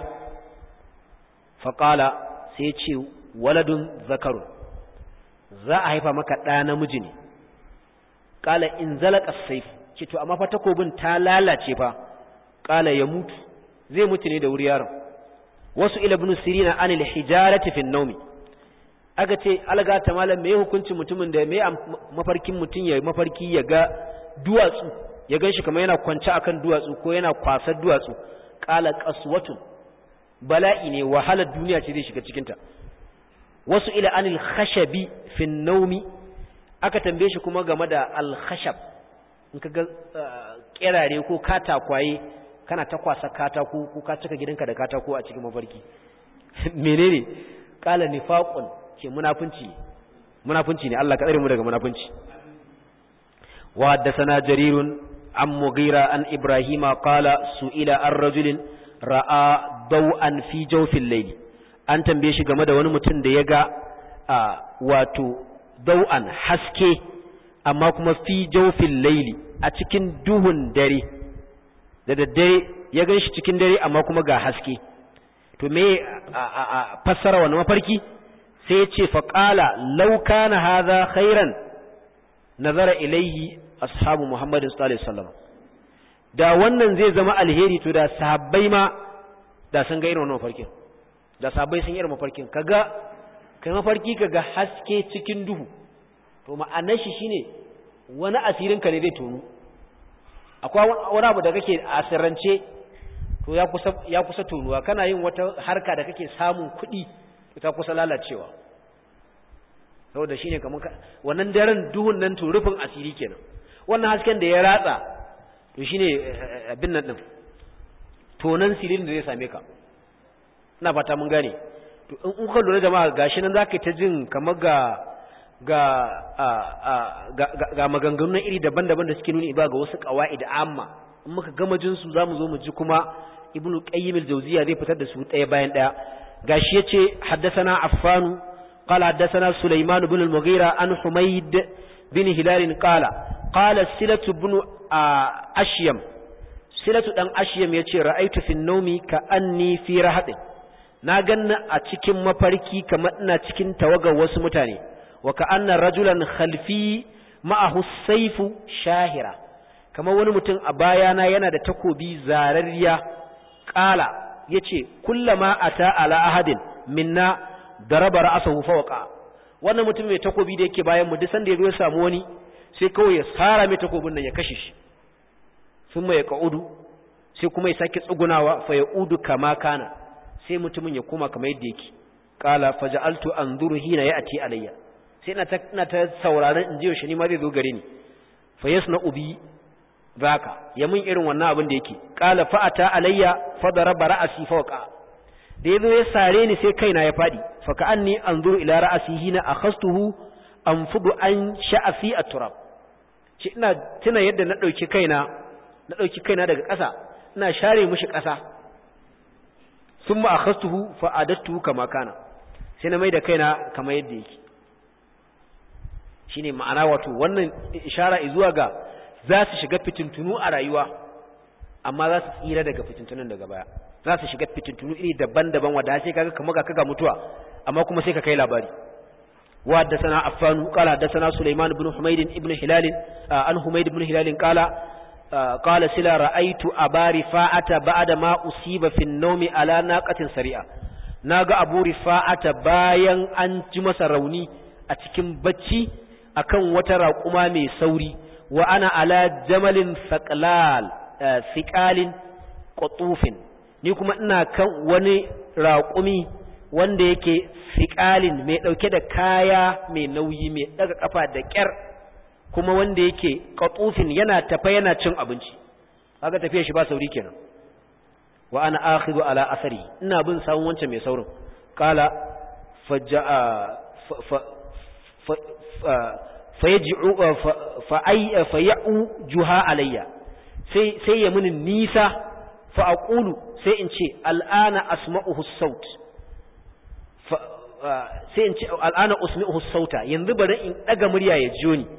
faqala sai ce waladun zakarun za a haifa maka ɗa namiji ne qala in zalaka saif ce to amma fa takobin ta lalace fa qala ya mutu zai mutu ne da wuri yaron wasu ila ibn sirina anil hijarati fi nawmi aka ce alga ta malam me hukuncin mutumin da me mafarkin mutum ya mafarki ya ga duwatsu ya ganshi kamar yana kwance akan duwatsu ko yana kwasar duwatsu qala qaswatun bala'i ne wahalar duniya ce zai shiga cikin ta wasu ila anil khashabi fi nawmi aka tambaye shi kuma game da al khashab in kaga kerare ko katakwaye kana ta kwasa katako ko ka cika gidanka da katako a cikin mafarki menene qala nifaqun ce munafunci munafunci ne Allah ka tsare mu daga munafunci wa haddathana jarirun an mughira an ibrahima qala su'ila ar-rajulin ra'a daw'an fi jawfil layli an tambaye shi game da wani mutum da ya ga wato daw'an haske amma kuma fi jawfil layli a cikin duhun dare da daddare ya gan shi cikin dare amma kuma ga haske to me a fassara wannan mafarki sai ya ce faƙala lauka na haza khairan nazara ilayhi ashabu muhammadin sallallahu alaihi wasallam da wannan zai zama alheri to da sahabbai ma da sun ga irin wannan mafarkin da sahabbai sun irin mafarkin kaga kai mafarki kaga haske cikin duhu to ma'anar shi shine wani asirin ka ne zai tonu akwai wani abu da kake asirrance to ya kusa ya kusa tonuwa kana yin wata harka da kake samun kuɗi ta kusa lalacewa saboda shine kamar wannan daren duhun nan to rufin asiri kenan wannan hasken da ya ratsa to shine abin nan din tonan sirin da zai same ka ina fata mun gane to in kuka lura jama'a gashi nan zaka ta jin kamar ga ga ga maganganun iri daban-daban da suke nuni ba ga wasu qawaid amma in muka gama jin su zamu zo mu ji kuma ibnu qayyim al-jawziya zai fitar da su ɗaya bayan ɗaya gashi yace haddathana affan qala haddathana sulaiman ibn al-mughira an humayd bin hilal qala qala silatu ibn ashyam silatu dan ashyam yace ra'aytu fi an-nawmi ka anni fi rahatin na ganna a cikin mafarki kamar ina cikin tawagar wasu mutane wa ka anna rajulan khalfi ma'ahu sayfu shahira kamar wani mutum a bayana yana da takobi zararriya qala yace kullama ata ala ahadin minna daraba ra'sahu fawqa wannan mutum mai takobi da yake bayan mu duk sanda yazo ya samu wani sai kawai ya sara mai takobin nan ya kashe shi thumma yaqaudu sai kuma ya sake tsugunawa fa yaudu kama kana sai mutumin ya koma kamar yadda yake qala faja'altu anzuru hina ya'ti alayya sai ina ta ina ta sauraron in ji yaushe ni ma zai zo gare ni fa yasna ubi zaka ya mun irin wannan abin da yake qala fa ata alayya fa daraba ra'si fawqa da yazo ya sare ni sai kaina ya fadi fa ka anni anzuru ila ra'si hina akhastuhu anfudu an sha'fi at-turab ce ina tuna yadda na dauki kaina na dauki kaina daga ƙasa ina share mishi ƙasa thumma akhastuhu fa adattu kama kana sai na mai da kaina kamar yadda yake shine ma'ana wato wannan ishara zuwa ga za su shiga fitintunu a rayuwa amma za su tsira daga fitintunun daga baya za su shiga fitintunu iri daban-daban wadda sai kaga kamar ga kaga mutuwa amma kuma sai ka kai labari wa haddathana affan qala haddathana sulaiman ibn humayd ibn hilal an humayd ibn hilal qala qala sila ra'aytu aba rifa'ata ba'da ma usiba fi an-nawmi ala naqatin sari'a naga abu rifa'ata bayan an ji masa rauni a cikin bacci akan wata raƙuma mai sauri wa ana ala jamalin faqlal thiqalin qutufin ni kuma ina kan wani raƙumi wanda yake thiqalin mai dauke da kaya mai nauyi mai daga kafa da kyar kuma wanda yake qutufin yana tafa yana cin abinci kaga tafiya shi ba sauri kenan wa ana akhidhu ala asari ina bin sawun wancan mai saurin qala faja'a fayaji'u faya'u juha alayya sai sai ya muni nisa fa aqulu sai in ce al'ana asma'uhu saut sai in ce al'ana usmi'uhu sauta yanzu bari in daga murya ya jiyo ni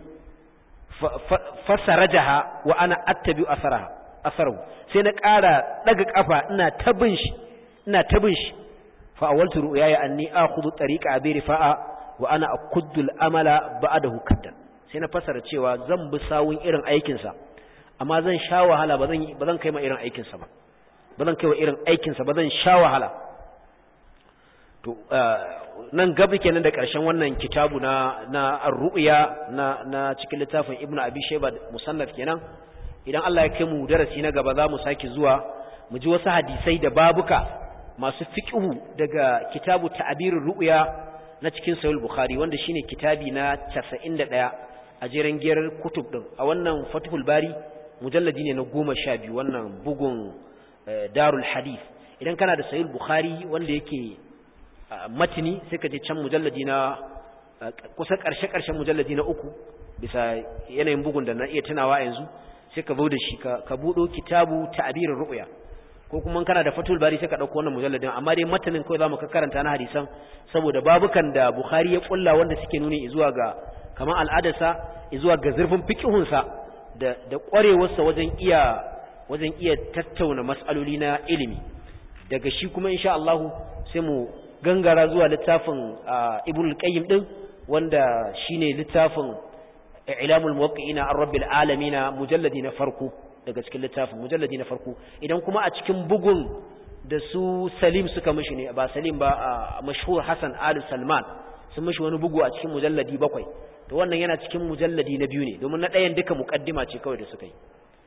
fasarajaha wa ana attabi asaraha asarahu sai na ƙara daga kafa ina tabin shi ina tabin shi fa awaltu ru'yaya anni akhudhu tariqa abi rifa'a wa ana akuddu al-amala ba'dahu kaddan sai na fasara cewa zan bi sawun irin aikin sa amma zan sha wahala ba zan ba zan kai ma irin aikin sa ba ba zan kai wa irin aikin sa ba zan sha wahala to nan gabi kenan da ƙarshen wannan kitabu na na ar-ru'ya na na cikin littafin ibnu abi shayba musannaf kenan idan Allah ya kai mu darasi na gaba za mu sake zuwa mu ji wasu hadisai da babuka masu fiqhu daga kitabu ta'birur ru'ya na cikin sahih bukhari wanda shine kitabi na 91 a jeren giyar kutub din a wannan fathul bari mujalladi ne na 12 wannan bugun darul hadith idan kana da sahih bukhari wanda yake matini sai ka je can mujalladi na kusa ƙarshe ƙarshen mujalladi na uku bisa yanayin bugun da na iya tunawa yanzu sai ka zo da shi ka buɗo kitabu ta'birin ru'ya ko kuma kana da fatul bari sai ka dauko wannan mujalladin amma dai matanin kawai zamu ka karanta na hadisan saboda babukan da bukhari ya kulla wanda suke nuni zuwa ga kaman al'adarsa zuwa ga zurfin fiqhun sa da da kwarewar sa wajen iya wajen iya tattauna mas'aloli na ilimi daga shi kuma insha Allah sai mu gangara zuwa littafin ibn al-qayyim din wanda shine littafin ilamul muwaqqi'ina ar-rabbil alamin mujalladi na farko daga cikin littafin mujalladi na farko idan kuma a cikin bugun da su Salim suka mishi ne ba Salim ba mashhur Hassan Ali Salman sun mishi wani bugu a cikin mujalladi bakwai to wannan yana cikin mujalladi na biyu ne domin na ɗayan duka muqaddima ce kawai da suka yi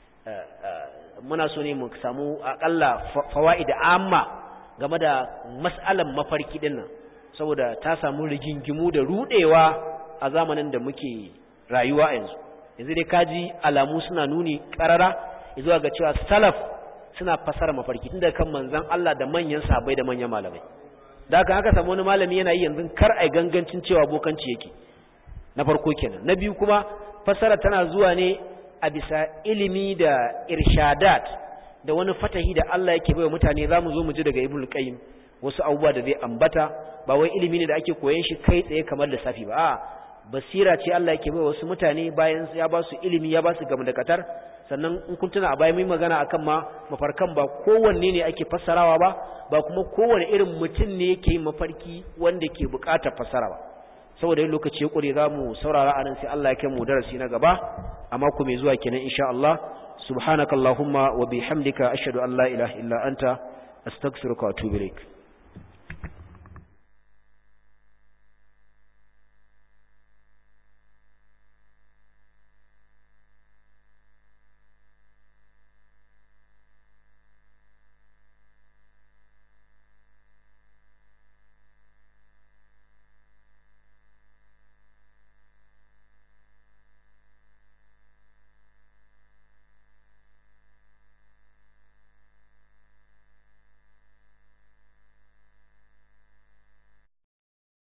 muna so ne mu samu akalla fawaid amma game da mas'alan mafarki din nan saboda ta samu rigingimu da rudewa a zamanin da muke rayuwa yanzu yanzu dai kaji alamu suna nuni karara zuwa ga cewa salaf suna fasara mafarki tunda kan manzon Allah da manyan sahabbai da manyan malamai da haka haka samu wani malami yana yi yanzu kar ai gangancin cewa bokanci yake na farko kenan na biyu kuma fasara tana zuwa ne a bisa ilimi da irshadat da wani fatahi da Allah yake baiwa mutane zamu zo mu ji daga Ibn Qayyim wasu abubuwa da zai ambata ba wai ilimi ne da ake koyon shi kai tsaye kamar lissafi ba a'a basira ce Allah yake bai wasu mutane bayan ya ba su ilimi ya ba su gam da katar sannan in kun tuna a bayan mun magana akan ma mafarkan ba kowanne ne ake fassarawa ba ba kuma kowanne irin mutum ne yake yin mafarki wanda ke buƙatar fassara ba saboda yin lokaci ya ƙure za mu saurara anan sai Allah ya kai mu darasi na gaba a mako mai zuwa kenan insha Allah subhanakallahumma wa bihamdika ashhadu an la ilaha illa anta astaghfiruka wa atubu ilaik